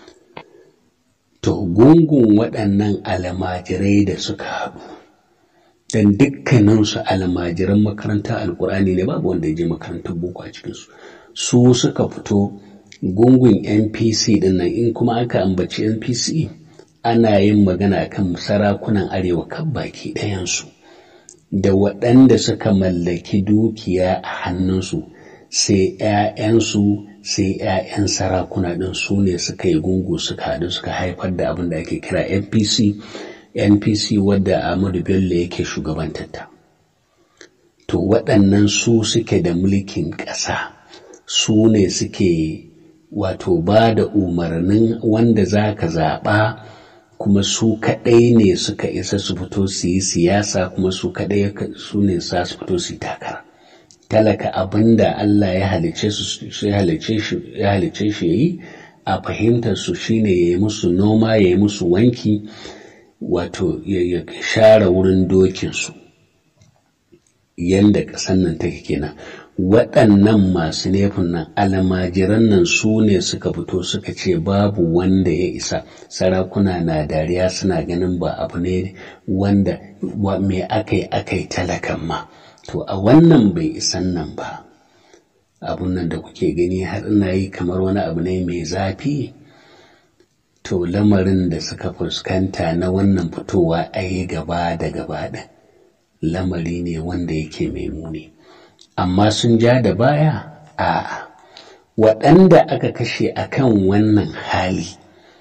to gungun waɗannan almajirai da suka haɗu dan dukkaninsu almajiran makaranta alkur'ani ne babu wanda ya je makarantar boko a cikinsu su suka fito gungun npc din nan in kuma aka ambaci npc ana yin magana kan sarakunan arewa kan baki ɗayansu da waɗanda suka mallaki dukiya a hannunsu sai 'ya'yansu sai 'ya'yan sarakuna ɗin su ne suka yi gungu suka haɗu suka haifar da abin da ake kira npc npc wadda ahmadu bello yake shugabantarta to waɗannan su suke da mulkin ƙasa su ne suke wato ba da umarnin wanda za ka zaɓa kuma su kaɗai ne suka isa su fito su yi siyasa kuma su kaɗai su ne za su fito su yi takara talaka abin da Allah ya halice su ya halice shi yi a fahimtar su shine ya yi musu noma ya yi musu wanki wato ya share wurin dokinsu yadda ƙasan nan take kenan waɗannan masu nefin nan almajiran nan su ne suka fito suka ce babu wanda ya isa sarakuna na dariya suna ganin ba abu ne wanda me aka yi aka yi talakan ma to a wannan bai isan nan ba abun nan da kuke gani har ina yi kamar wani abu ne mai zafi to lamarin da suka fuskanta na wannan fitowa a yi gaba da gaba ɗin lamari ne wanda yake mai muni amma sun ja da baya a waɗanda aka kashe a kan wannan hali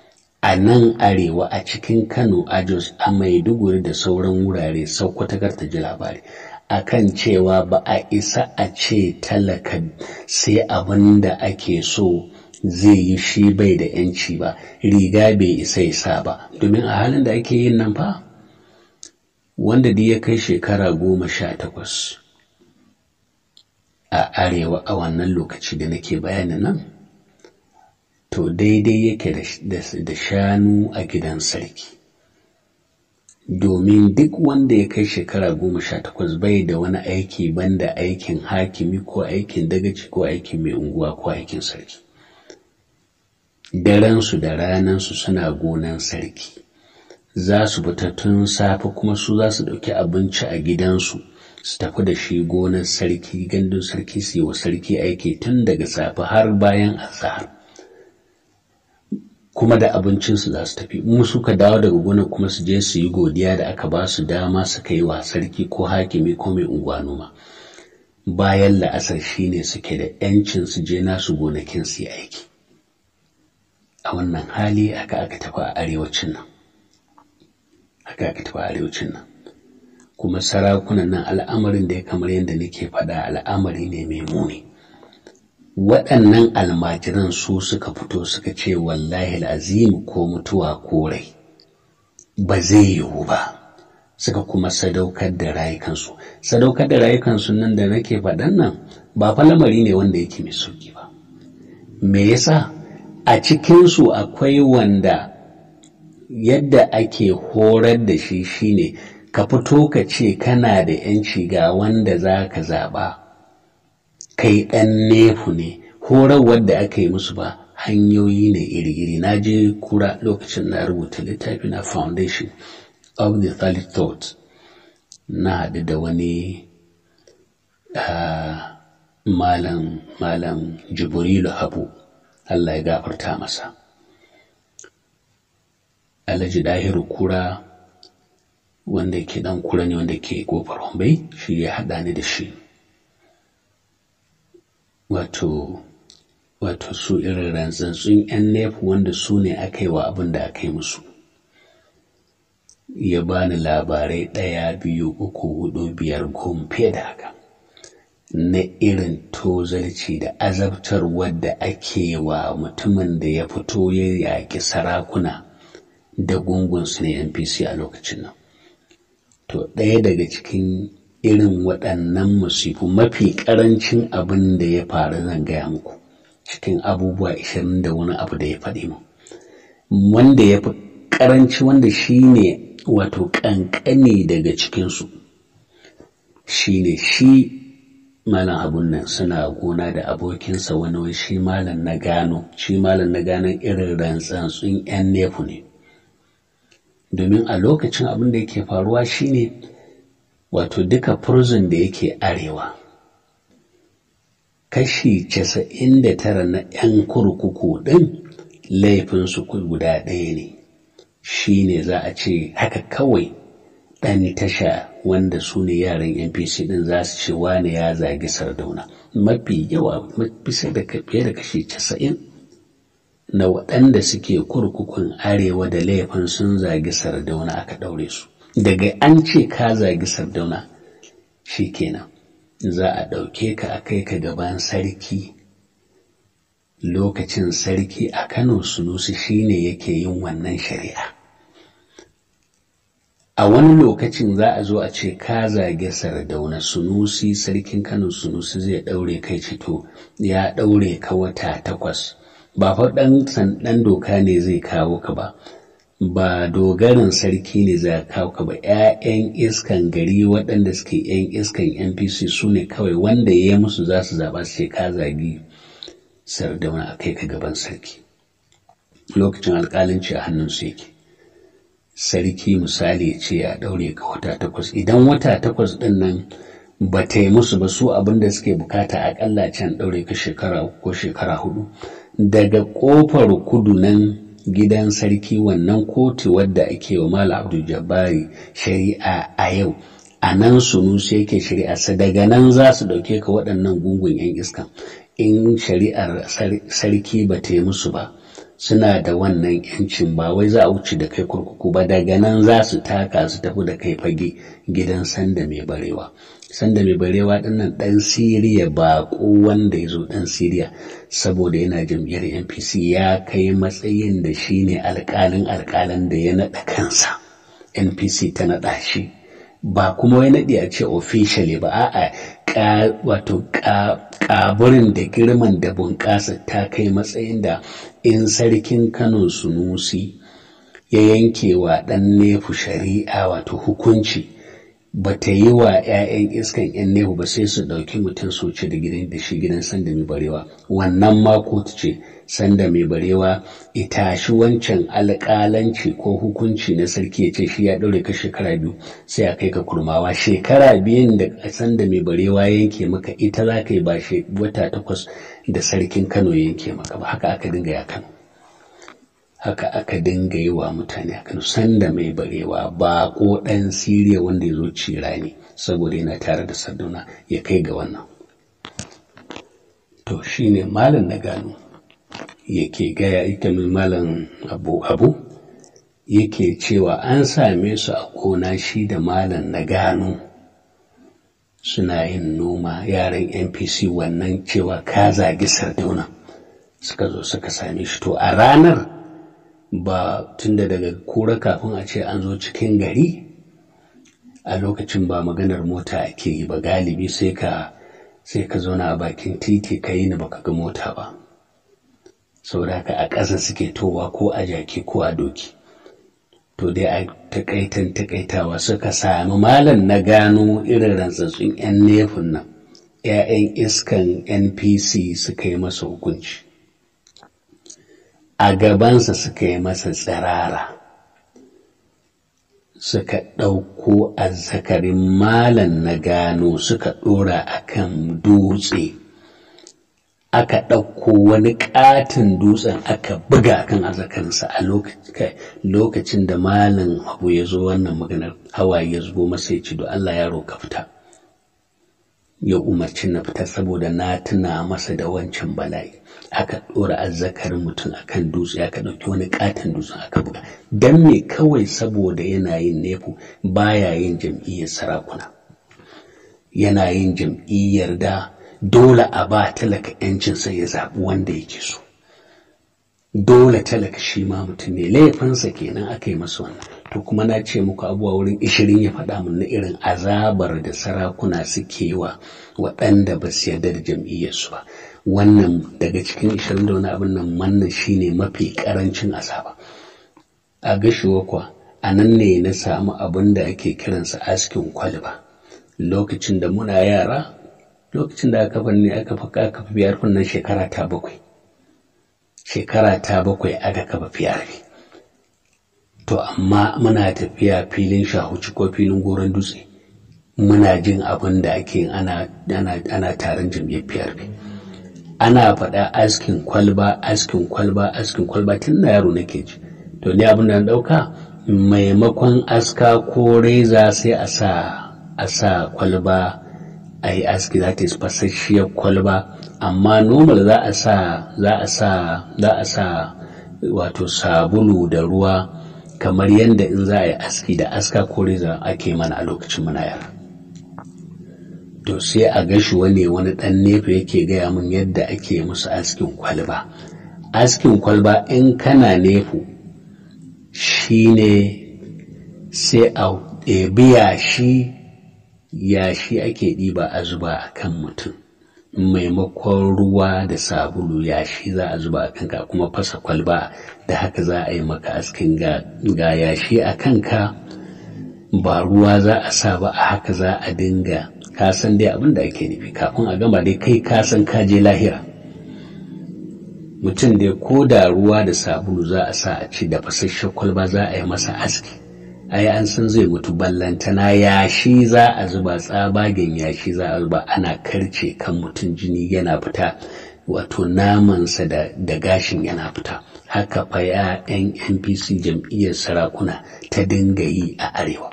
a nan arewa a cikin kano a jos a maiduguri da sauran wurare saukwatakar ta ji labari akan cewa ba a isa a ce talaka sai abin da ake so zai yi shi bai da yanci ba riga bai isa isa ba domin a halin da ake yin nan fa wanda da ya kai shekara goma sha takwas a arewa a wannan lokaci da nake bayani nan to daidai yake da shanu a gidan sarki domin duk wanda ya kai shekara goma sha takwas bai da wani aiki banda aikin hakimi ko aikin dagaci ko aikin mai unguwa ko aikin sarki daransu da ranansu suna gonan sarki za su fita tun safe kuma su za su ɗauki abinci a gidansu su tafi da shi gonar sarki gandun sarki su yi wa sarki aiki tun daga safe har bayan azahar kuma da abincinsu za su tafi in suka dawo daga gonar kuma su je su yi godiya da aka ba su dama su kai wa sarki ko hakimi ko mai unguwa noma bayan la'asar shine suke da 'yancin su je nasu gonakin su yi aiki a wannan hali aka aka tafi a arewacin nan haka aka tafi a arewacin nan kuma sarakunan nan al'amarin da ya kamar yadda nake faɗa al'amari ne mai muni waɗannan almajiran su suka fito suka ce wallahi azim ko mutuwa ko rai ba zai yiwu ba suka kuma sadaukar da rayukansu sadaukar da rayukansu nan da nake faɗan nan ba fa lamari ne wanda yake mai sauki ba me yasa a cikinsu akwai wanda yadda ake horar da shi shine ka fito ka ce kana da yanci ga wanda za ka zaɓa kai ɗan nefu ne horarwar da aka yi musu ba hanyoyi ne iri-iri na je kura lokacin na rubuta littafi na foundation of the third thought na haɗu da wani uh, malam malam jibrilu habu Allah ya gafarta masa alhaji dahiru kura wanda ke dan kura ne wanda ke kofar hombai shi ya haɗa ni da shi wato wato su irin rantsantsun 'yan nefu wanda su ne aka yi wa abin da aka yi musu ya bani labarai ɗaya biyu uku hudu biyar goma fiye da haka na irin tozarci da azabtar wadda ake wa mutumin da ya fito ya yaƙi sarakuna da gungunsu na npc a lokacin nan to ɗaya daga cikin irin waɗannan musifu mafi ƙarancin abin da ya faru zan gaya muku cikin abubuwa ishirin da wani abu da ya faɗi mu wanda ya fi ƙaranci wanda shi ne wato ƙanƙani daga cikinsu shi ne shi malam abun nan suna gona da abokinsa wani wai shi malam na gano shi malam na gano irin rantsantsun 'yan nefu ne domin a lokacin abin da yake faruwa shine wato duka prison da yake arewa kashi casa'in da tara na 'yan kurkuku ɗin laifinsu guda ɗaya ne shi ne za a ce haka kawai ɗan tasha wanda su ne yaran npc ɗin za su ce wane ya zagi sardauna mafi yawa bisa da fiye da kashi casa'in na waɗanda suke kurkukun arewa da laifin sun zagi sardauna aka ɗaure su daga an ce ka zagi sardauna shi kenan za a ɗauke ka a kai ka gaban sarki lokacin sarki a kano sunusi shine yake yin wannan shari'a a wani lokacin za a zo a ce ka zage sardauna sunusi sarkin kano sunusi zai ɗaure kai cito ya ɗaure ka wata takwas ba fa ɗan ɗan doka ne zai kawo ka ba ba dogarin sarki ne za kawo ka ba 'ya'yan iskan gari waɗanda suke 'yan iskan npc su ne kawai wanda ya yi musu za su zaɓa su ce ka zagi sardauna a kai ka gaban sarki lokacin alƙalanci a hannunsu yake sarki misali ce ya ɗaure ka wata takwas idan wata takwas ɗin nan ba ta yi musu ba su abin da suke bukata aƙalla can ɗaure ka shekara uku ko shekara hudu daga ƙofar kudu nan gidan sarki wannan kotu wadda ake wa Malam Abdul Jabbari shari'a a yau a nan sunusi yake shari'a sa daga nan za su ɗauke ka waɗannan gungun 'yan iska in shari'ar sarki ba ta yi musu ba suna da wannan yancin ba wai za a wuce da kai kurkuku ba daga nan za su taka su tafi da kai fage gidan sanda mai barewa sanda mai barewa dinnan dan siriya ba wanda ya zo dan siriya saboda yana jam'iyyar npc ya kai matsayin da shi ne alkalin alkalin da ya naɗa kansa npc ta naɗa shi ba kuma wai naɗi a ce officially ba a'a wato ƙaburin da girman da bunƙasa ta kai matsayin da in sarkin kano sunusi ya yanke wa ɗan nefu shari'a wato hukunci ba ta yi wa 'ya'yan iskan 'yan nehu ba sai su ɗauki mutum su ci da gidan da shi gidan sanda mai barewa wannan ma kotu ce sanda mai barewa ita shi wancan alƙalanci ko hukunci na sarki ya ce shi ya ɗaure ka shekara biyu sai a kai ka kurmawa shekara biyun da sanda mai barewa yanke maka ita za ka yi ba wata takwas da sarkin kano yanke maka ba haka aka dinga ya kano haka aka dinga yi wa mutane a kano sanda mai barewa ba ko ɗan siriya wanda ya zo cira ne saboda yana tare da sarduna ya kai ga wannan to shine malam na gano yake gaya ita mai malam abu abu yake cewa an same su a gona shi da malam na gano suna yin noma yaran npc wannan cewa ka zagi sardauna suka zo suka same shi to a ranar ba tunda daga kura kafin a ce an zo cikin gari a lokacin ba maganar mota ake yi ba galibi sai ka sai ka zauna a bakin titi ka yi ni baka ga mota ba saboda haka a ƙasa suke towa ko a jaki ko a doki to dai a takaitan takaitawa suka sami malam na gano irin rantsatsun 'yan nefin nan 'ya'yan iskan npc suka yi masa hukunci a gabansa suka yi masa tsirara suka ɗauko azzakarin malam na gano suka ɗora a kan dutse aka ɗauko wani ƙatin dutsen aka buga kan azzakarinsa a lokacin da malam abu ya zo wannan maganar hawaye ya zubo masa ya ci do Allah yaro ka fita ya umarci na fita saboda na tuna masa da wancan bala'i aka ɗora azzakarin mutum akan dutse aka ɗauki wani ƙaton dutsen aka buga don me kawai saboda yana yin nefu baya yin jam'iyyar sarakuna yana yin jam'iyyar da dole a ba talaka yancinsa ya zaɓi wanda yake so dole talaka shi ma mutum ne laifinsa kenan aka yi masa wannan to kuma na ce muku abubuwa wurin ishirin ya faɗa mun na irin azabar da sarakuna suke wa waɗanda ba su yarda da jam'iyyarsu ba wannan daga cikin ishirin da wani abin nan wannan shine mafi ƙarancin azaba a gashiwa kuwa a nan ne na samu abin da ake kiransa askin kwalba lokacin da muna yara lokacin da aka ne aka fi aka fi biyar nan shekara ta bakwai shekara ta bakwai aka kafa fiyar to amma muna tafiya filin shahuci ko filin goron dutse muna jin abin da ake ana ana ana taron jam'iyyar PRP ana faɗa askin kwalba askin kwalba askin kwalba tun na yaro nake ji to ni abin da na ɗauka maimakon aska ko reza sai a sa a sa kwalba a yi aski za ta yi fasasshiyar kwalba amma normal za a sa za a sa za a sa wato sabulu da ruwa kamar yadda in za a yi aski da aska ko reza ake mana a lokacin muna yara to sai a gashi wani wani ɗan nefa yake gaya min yadda ake musu askin kwalba askin kwalba in kana nefu shine sai a ɗebi yashi yashi ake ɗiba a zuba a kan mutum maimakon ruwa da sabulu yashi za a zuba a kanka kuma fasa kwalba da haka za a yi maka askin ga yashi a kanka ba ruwa za a sa ba a haka za a dinga kasan dai abin da ake nufi kafin a gama dai kai kasan ka je lahira mutum dai ko da ruwa da sabulu za a sa a ci da fasasshen kwalba za a yi masa aski ai an san zai mutu ballantana yashi za a zuba tsabagen yashi za a zuba ana karce kan mutum jini yana fita wato namansa da, da gashin yana fita haka fa ya yan npc jam'iyyar sarakuna ta dinga yi a arewa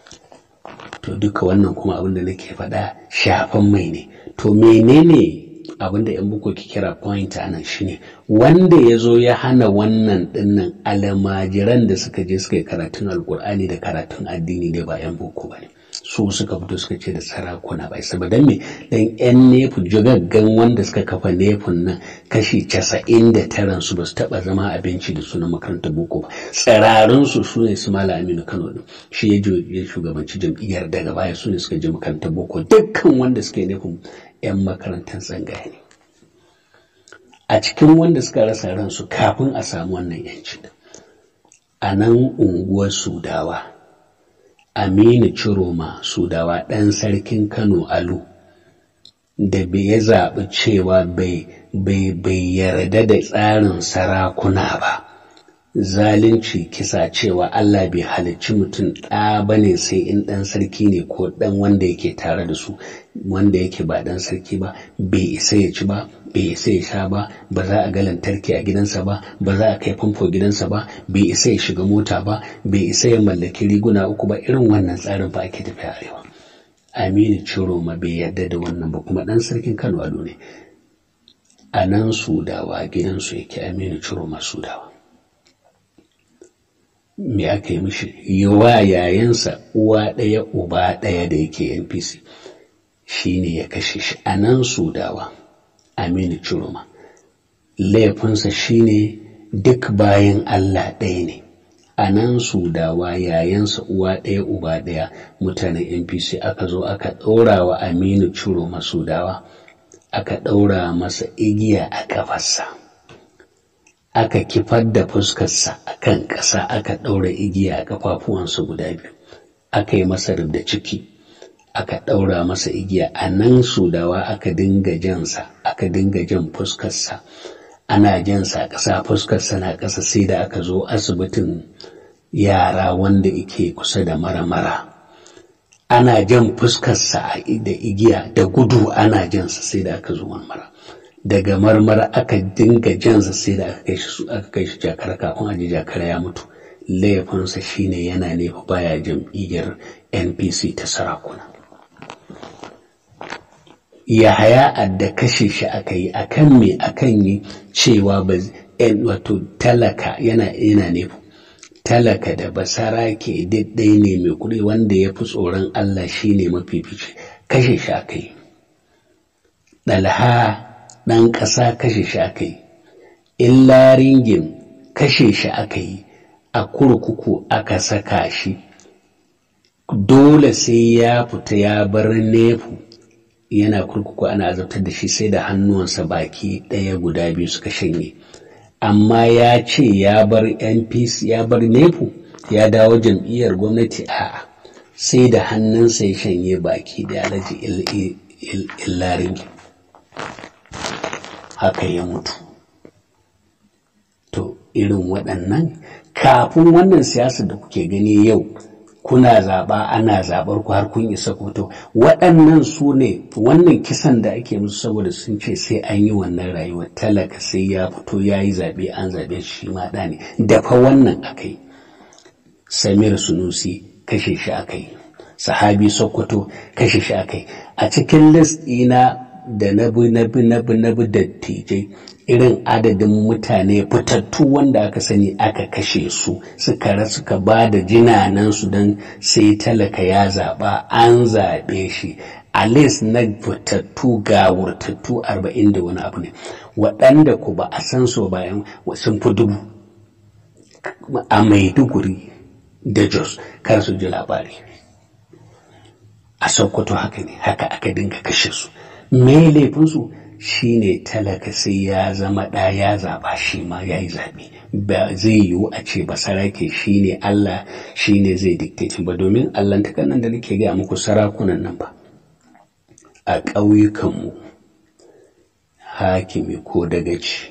to duka wannan kuma abin da nake faɗa shafan mai ne to menene abinda yan buko ke kira point a nan shine wanda ya zo ya hana wannan dinnan almajiran da suka je suka yi karatun alkur'ani da karatun addini ne ba yan boko ba ne su suka fito suka ce da sarakuna bai saboda me dan yan nefu jigaggan wanda suka kafa nefun nan kashi casa'in da taran su ba su taba zama abinci da sunan makarantar boko ba tsirarun su su ne su mala aminu kano din shi ya shugabanci jam'iyyar daga baya su ne suka je makarantar boko dukkan wanda suka yi nefun yan makarantar tsangaya ne a cikin wanda suka rasa ransu kafin a samu wannan yanci a nan unguwar sudawa Aminu Ciroma Sudawa ɗan sarkin Kano Alu da ya zaɓi cewa bai yarda da tsarin sarakuna ba. Zalunci kisa cewa Allah bai halicci mutum ɗa ba ne sai in ɗan sarki ne ko ɗan wanda yake tare da su wanda yake ba ɗan sarki ba bai isa ya ci ba bai isa ya sha ba ba za a ga lantarki a gidansa ba ba za a kai famfo gidansa ba bai isa ya shiga mota ba bai isa ya mallaki riguna uku ba irin wannan tsarin ba ake tafiya arewa aminu ciroma bai yarda da wannan ba kuma dan sarkin kano ado ne a nan sudawa gidansu yake aminu ciroma sudawa me aka yi mishi yawa yayansa uwa ɗaya uba ɗaya da yake npc shine ya kashe shi a nan sudawa Aminu Chiroma. Laifinsa shine duk bayan Allah ɗaya ne, a nan Sudawa yayansa uwa ɗaya uba ɗaya mutanen NPC aka zo aka ɗaura wa Aminu Chiroma Sudawa, aka ɗaura masa igiya a ƙafarsa. Aka kifar da fuskarsa a kan ƙasa aka ɗaura igiya a ƙafafuwansa guda biyu, aka yi masa da ciki. aka ɗaura masa igiya a nan sudawa aka dinga jansa aka dinga jan fuskarsa ana jansa a ƙasa fuskarsa na ƙasa sai da aka zo asibitin yara wanda ike kusa da mara-mara ana jan fuskarsa da igiya da gudu ana jansa sai da aka zo marmara daga marmara aka dinga jansa sai da aka kai shi aka kai shi jakara kafin aji jakara ya mutu laifinsa shine yana nefa baya jam'iyyar npc ta sarakuna Yahaya adda kashe shi aka yi akan me akan yi cewa ba wato talaka yana yana ne talaka da basara ke ɗaya ne mai kuɗi wanda ya fi tsoron Allah shi ne mafifici kashe shi aka yi ɗalha ɗan ƙasa kashe shi aka yi illa ringin kashe shi aka yi a kurkuku aka saka shi dole sai ya fita ya bar nefu yana kurkuku ana azabtar da shi sai da hannuwansa baki ɗaya guda biyu suka shanye amma ya ce ya bar npc ya bar nepu ya dawo jam'iyyar gwamnati a sai da hannunsa ya shanye baki da alaji illarin haka ya mutu to irin waɗannan kafin wannan siyasar da kuke gani yau kuna zaɓa ana zaɓar ku har kun isa koto waɗannan su ne wannan kisan da ake musu saboda sun ce sai an yi wannan rayuwar talaka sai ya fito ya yi zaɓe an zaɓe shi ma ɗa ne dafa wannan aka yi samir sunusi kashe shi aka yi sahabi sokoto kashe shi aka yi a cikin list ɗina da na bi na bi na bi na bi dattijai irin adadin mutane fitattu wanda aka sani aka kashe su suka suka ba da jinanansu don sai talaka ya zaɓa an zaɓe shi a list na fitattu ga wurtattu arba'in da wani abu ne waɗanda ku ba a san su bayan sun fi dubu a maiduguri da jos kar su ji labari a sokoto haka ne haka aka dinga kashe su me laifinsu shi ne talaka sai ya zama ɗa ya zaɓa shi ma ya yi zaɓe ba zai yiwu a ce ba sarake shi ne Allah shi ne zai dictate ba domin Allah ta nan da nake gaya muku sarakunan nan ba a ƙauyukanmu hakimi ko dagaci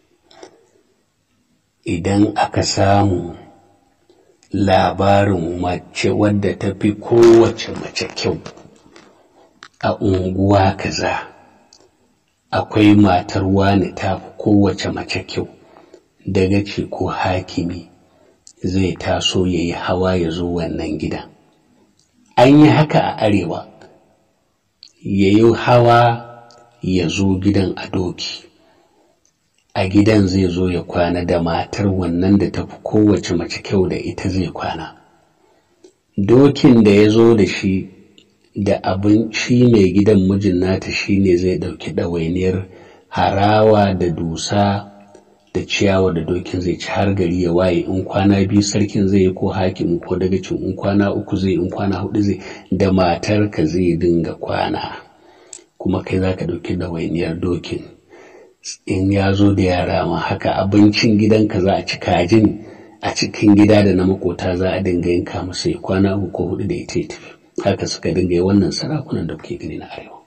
idan aka samu labarin mace wadda ta fi kowace mace kyau a unguwa kaza akwai matar wani ta fi kowace mace kyau daga ce ko hakimi zai taso ya yi hawa ya zo wannan gida an yi haka a arewa ya yi hawa ya zo gidan a doki a gidan zai zo ya kwana da matar wannan da tafi kowace mace kyau da ita zai kwana dokin da ya zo da shi da abin shi mai gidan mijin nata shi ne zai ɗauki ɗawainiyar harawa da dusa da ciyawa da dokin zai ci har gari ya waye in kwana biyu sarkin zai yi ko hakim ko dagacin in kwana uku zai in kwana hudu zai da matarka zai dinga kwana kuma kai za ka ɗauki ɗawainiyar dokin in ya zo da yara ma haka abincin gidanka za a ci kajin a cikin gida da na makota za a dinga yanka masa ya kwana uku ko hudu da ita ya tafi haka suka dinga yi wannan sarakunan da kuke gani na arewa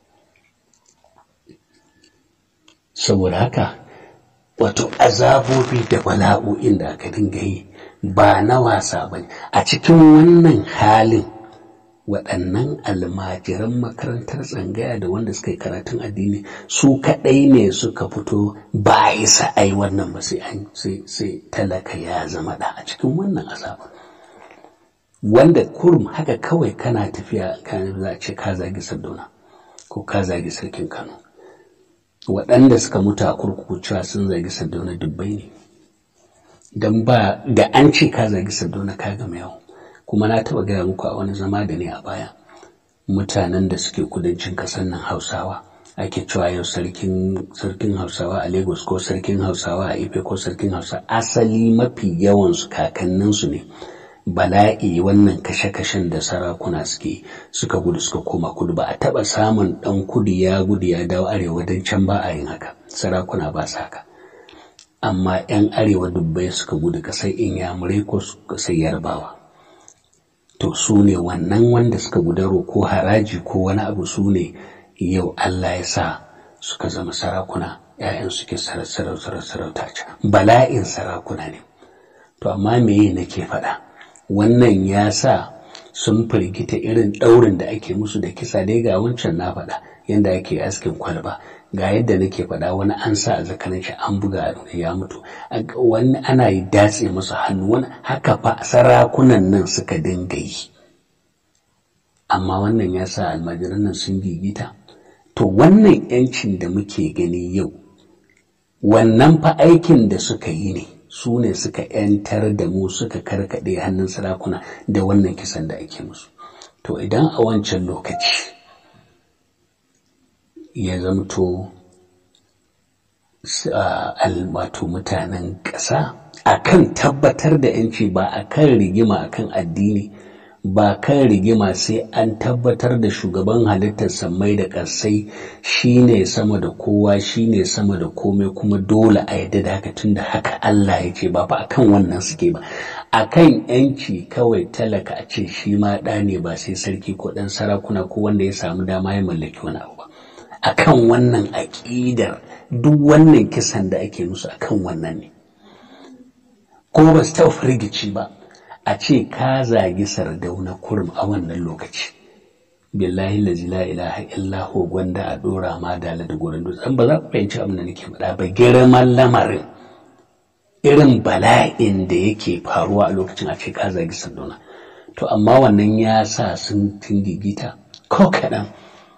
saboda haka wato azabobi da bala'o'in da aka dinga yi ba na wasa ba a cikin wannan halin waɗannan almajiran makarantar tsangaya da wanda suka yi karatun addini su kaɗai ne suka fito ba yi sa'ai wannan ba sai sai talaka ya zama ɗa a cikin wannan azabar wanda kurum haka kawai kana tafiya kan za a ce ka zagi sardauna ko ka zagi sarkin kano waɗanda suka mutu a kurkuku cewa sun zagi sardauna dubbai ne don ba da an ce ka zagi sardauna ka gama yau kuma na taɓa gaya muku a wani zama da ne a baya mutanen da suke kudancin ƙasar nan hausawa ake cewa yau sarkin sarkin hausawa a lagos ko sarkin hausawa a ife ko sarkin hausa asali mafi yawansu kakanninsu ne bala'i wannan kashe-kashen da sarakuna suke suka gudu suka koma kudu ba a taɓa samun ɗan kudu ya gudu ya dawo arewa don can ba a yin haka sarakuna ba su haka amma 'yan arewa dubbai suka gudu ƙasar inyamurai ko ƙasar yarbawa to su ne wannan wanda suka gudaro ko haraji ko wani abu su ne yau Allah ya sa suka zama sarakuna ‘ya'yan suke sarauta bala'in sarakuna ne to amma meye nake faɗa wannan ya sa sun firgita irin ɗaurin da ake musu da kisa dai ga wancan na faɗa yadda ake askin kwalba ga yadda nake faɗa wani an sa a zakarin shi an buga ya mutu wani ana yi datse masa hannu wani haka fa sarakunan nan suka dinga yi amma wannan ya sa almajiran nan sun gigita to wannan yancin da muke gani yau wannan fa aikin da suka yi ne su ne suka yantar da mu suka karkaɗe hannun sarakuna da wannan kisan da ake musu to idan a wancan lokaci ya zamto wato mutanen ƙasa akan tabbatar da yanci ba akan rigima akan addini ba kan rigima sai an tabbatar da shugaban halittar sammai da ƙasai shine sama da kowa shine sama da komai kuma dole a yadda da haka tunda haka Allah ya ce ba fa akan wannan suke ba akan yanci kawai talaka a ce shi ma ɗa ne ba sai sarki ko ɗan sarakuna ko wanda ya samu dama ya mallaki wani abu ba akan wannan aƙidar duk wannan kisan da ake musu akan wannan ne ko ba su taɓa firgici ba a ce ka zagi sardauna kurum a wannan lokaci billahi lazi la ilaha illa hu gwanda a dora ma da da gurin dutsen ba za ku fahimci abin da nake faɗa ba girman lamarin irin bala'in da yake faruwa a lokacin a ce ka zagi sardauna to amma wannan ya sa sun tingigita ko kaɗan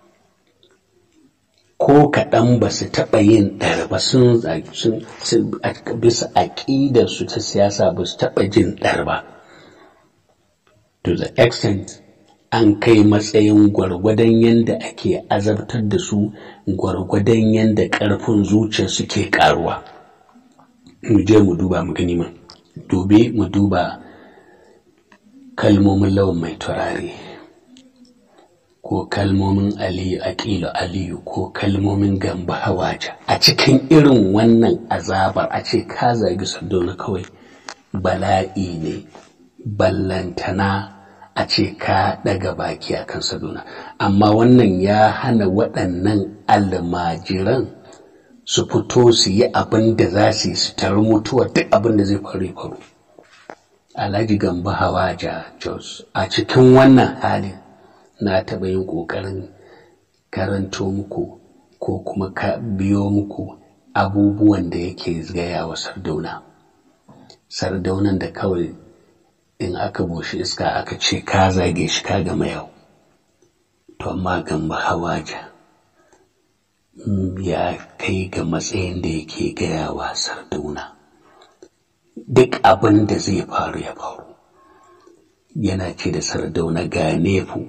ko kaɗan ba su taɓa yin ɗar ba sun bisa aƙidarsu ta siyasa ba su taɓa jin ɗar ba to the extent an kai matsayin gwargwadon yadda ake azabtar da su gwargwadon yadda ƙarfin zuciya suke ƙaruwa mu je mu duba mu gani man dobe mu duba kalmomin lawan mai turare ko kalmomin aliyu aƙilu aliyu ko kalmomin gamba hawaja a cikin irin wannan azabar a ce ka zagi sardauna kawai bala'i ne ballantana a ce ka daga baki a kan saduna amma wannan ya hana waɗannan almajiran su fito su yi abin da za su yi su taru mutuwa duk abin da zai faru faru alhaji gamba hawaja jos a cikin wannan halin na taɓa yin ƙoƙarin karanto muku ko kuma ka biyo muku abubuwan da yake gaya wa sardauna sardaunan da kawai in aka bushe iska aka ce ka zage shi ka gama yau to amma gamba hawaja ya kai ga matsayin da yake gaya wa sardauna duk abin da zai faru ya faru yana ce da sardauna ga nefu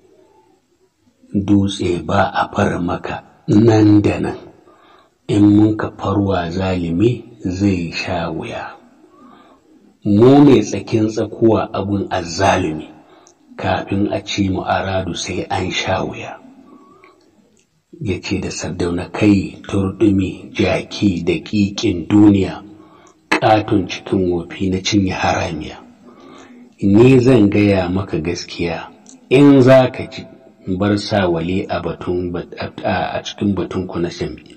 dutse ba a far maka nan da nan in mun ka farwa zalimi zai sha wuya mu ne tsakin tsakuwa abun azzalumi kafin a ci mu aradu sai an sha wuya ya ce da sardauna kai turɗumi jaki da ƙiƙin duniya ƙaton cikin wofi na cinye haramiya ni zan gaya maka gaskiya in za ka ji bar sa wale a batun a cikin batun ku na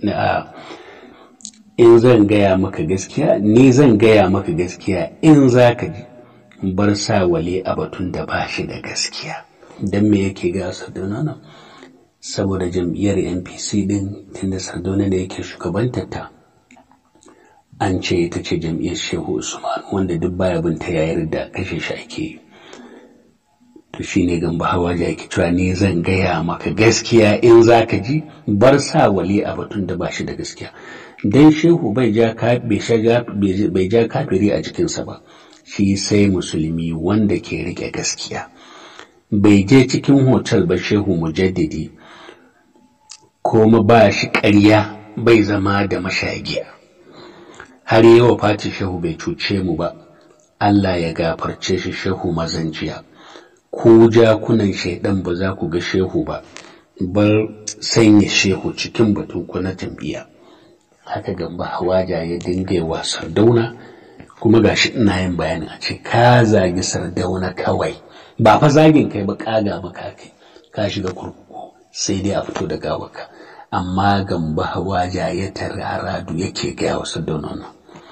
in zan gaya maka gaskiya ni zan gaya maka gaskiya in za ka ji bar sa wale a batun da ba shi da gaskiya don me yake ga sardauna nan saboda jam'iyyar npc din tunda sardauna da yake shugabantarta an ce ita ce jam'iyyar shehu usman wanda duk baya bin ta yayar da kashe shi ake yi to shi ne gamba hawa da yake cewa ni zan gaya maka gaskiya in za ka ji bar sa wali a batun da ba shi da gaskiya dan shehu bai ja bai ja kafiri a jikinsa ba shi sai musulmi wanda ke rike gaskiya bai je cikin hotel ba shehu mujaddidi kuma ba shi ƙarya bai zama da mashagiya har yi wa fati shehu bai cuce mu ba Allah ya gafarce shi shehu mazanjiya ku jakunan shaidan ba za ku ga shehu ba bar sanya shehu cikin batun ku na jam'iyya haka gamba hawaja ya dinga wa sardauna kuma gashi ina yin bayani a ce ka zagi sardauna kawai ba fa zagin kai ba kaga maka kai ka shiga kurkuku sai dai a fito da gawarka amma gamba hawaja ya tararadu yake gaya wa sardauna nan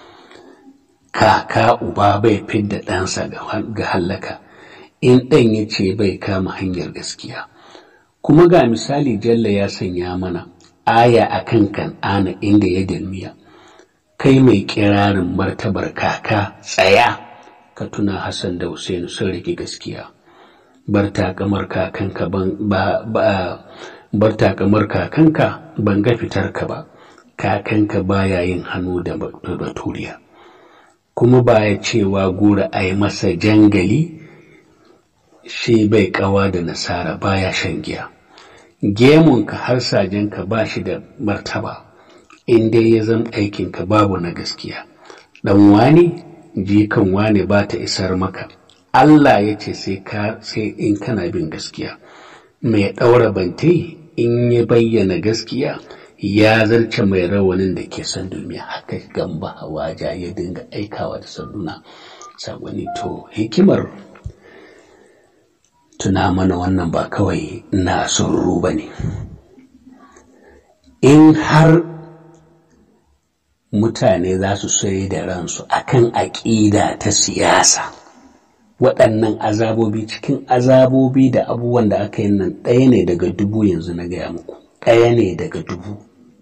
kaka uba bai fidda ɗansa ga hallaka in ɗan ya ce bai kama hanyar gaskiya kuma ga misali jalla ya sanya mana aya a kan kan'ana inda ya dalmiya kai mai kirarin martabar kaka tsaya ka tuna hassan da Hussein sun rike gaskiya bar takamar kakanka ban ba ba bar takamar kakanka ban ga fitarka ba kakanka baya yin hannu da baturiya kuma baya cewa gura a yi masa jangali shi bai kawa da nasara baya shan giya gemunka har sajenka ba shi da martaba in dai ya zama aikinka babu na gaskiya dan wani jikan wani ba ta isar maka Allah ya ce sai ka sai in kana bin gaskiya mai ɗaura bante in ya bayyana gaskiya ya zarce mai rawanin da ke son duniya haka gamba hawaja ya dinga aikawa da sanduna saboni to hikimar tuna mana wannan ba kawai na surru ba ne in har mutane za su sai da ransu akan aƙida ta siyasa waɗannan azabobi cikin azabobi da abubuwan da aka yi nan ɗaya ne daga dubu yanzu na gaya muku ɗaya ne daga dubu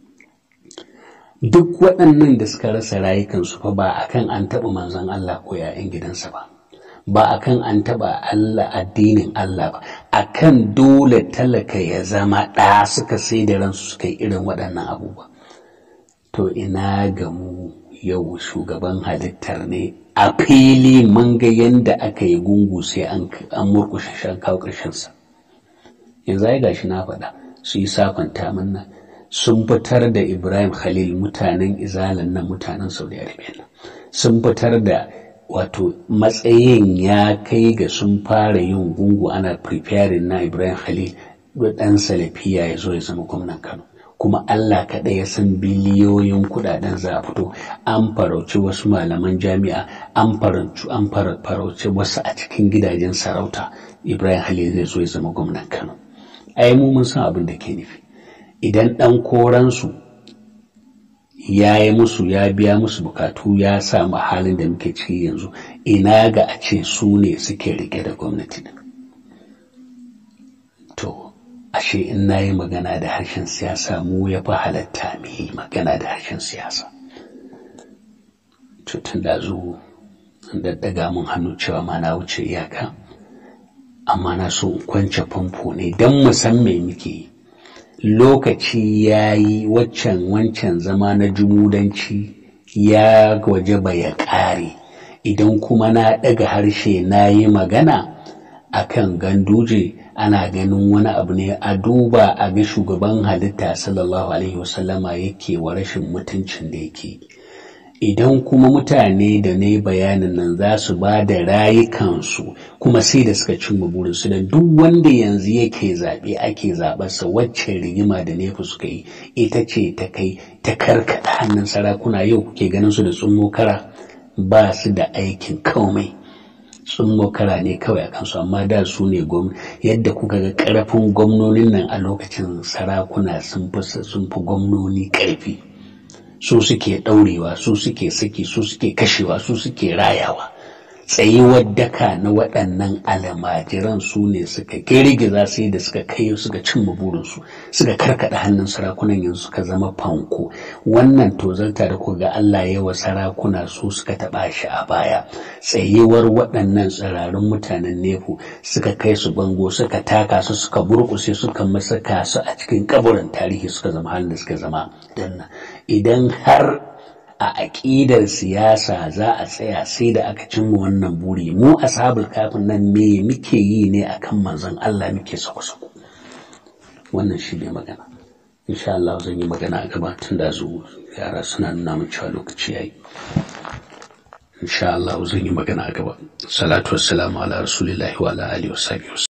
duk waɗannan da suka rasa rayukansu fa ba akan an taɓa manzon Allah ko ‘ya'yan gidansa ba ba akan an taɓa Allah addinin Allah ba akan dole talaka ya zama ɗa suka sai da ransu suka yi irin waɗannan abubuwa to ina ga mu yau shugaban halittar ne a fili mun ga yadda aka yi gungu sai an murkushe shan kawo ƙarshensa yanzu ai gashi na faɗa su yi safanta mana sun fitar da ibrahim khalil mutanen izalan nan mutanen saudi arabia nan sun fitar da wato matsayin ya kai ga sun fara yin gungu ana preparing na ibrahim khalil da ɗan salafiya ya zo ya zama gwamnan kano kuma Allah kaɗai ya san biliyoyin kuɗaɗen za a fito an farauci wasu malaman jami'a an farauci an farauci wasu a cikin gidajen sarauta Ibrahim Halil zai zo ya zama gwamnan Kano ai mu mun san abin da ke nufi idan ɗan koransu ya yi musu ya biya musu bukatu ya samu halin da muke ciki yanzu ina ga a ce su ne suke rike da gwamnati to ashe in na yi magana da harshen siyasa mu ya fi halatta mu yi magana da harshen siyasa tun da zo da daga mun hannu cewa ma na wuce iyaka amma na so in kwance famfo ne don mu san me muke yi lokaci ya yi waccan wancan zama na jumudanci ya wajaba ya ƙare idan kuma na ɗaga harshe na yi magana akan ganduje ana ganin wani abu ne a duba a ga shugaban halitta sallallahu alaihi wasallama yake wa rashin mutuncin da yake idan kuma mutane da ne bayanin nan za su ba da rayukansu kuma sai da suka cimma burinsu da duk wanda yanzu yake zaɓe ake zaɓarsa wacce rigima da nefu suka yi ita ce ta kai ta karkaɗa hannun sarakuna yau kuke ganin su da tsummo kara ba su da aikin komai tsummo kara ne kawai a kansu amma da su ne yadda kuka ga ƙarfin gwamnonin nan a lokacin sarakuna sun fi gwamnoni ƙarfi su suke ɗaurewa su suke saki su suke kashewa su suke rayawa tsayuwar daka na waɗannan almajiran su ne suka girgiza sai da suka kai suka cimma burinsu suka karkaɗa hannun sarakunan yanzu suka zama fanko wannan tozarta da kuga Allah ya wa sarakuna su suka taɓa shi a baya tsayuwar waɗannan tsirarun mutanen nefu suka kai su bango suka taka su suka burkushe suka masaka su a cikin kaburin tarihi suka zama halin da suka zama danna idan har a aƙidar siyasa za a tsaya sai da aka cimma wannan buri mu ashabul kafin nan me muke yi ne akan manzon Allah muke sako-sako wannan shi ne magana insha Allah zan yi magana a gaba tun da zu yara suna nuna min cewa lokaci yayi insha Allah zan yi magana a gaba salatu wassalamu ala rasulillahi wa ala alihi wa sahbihi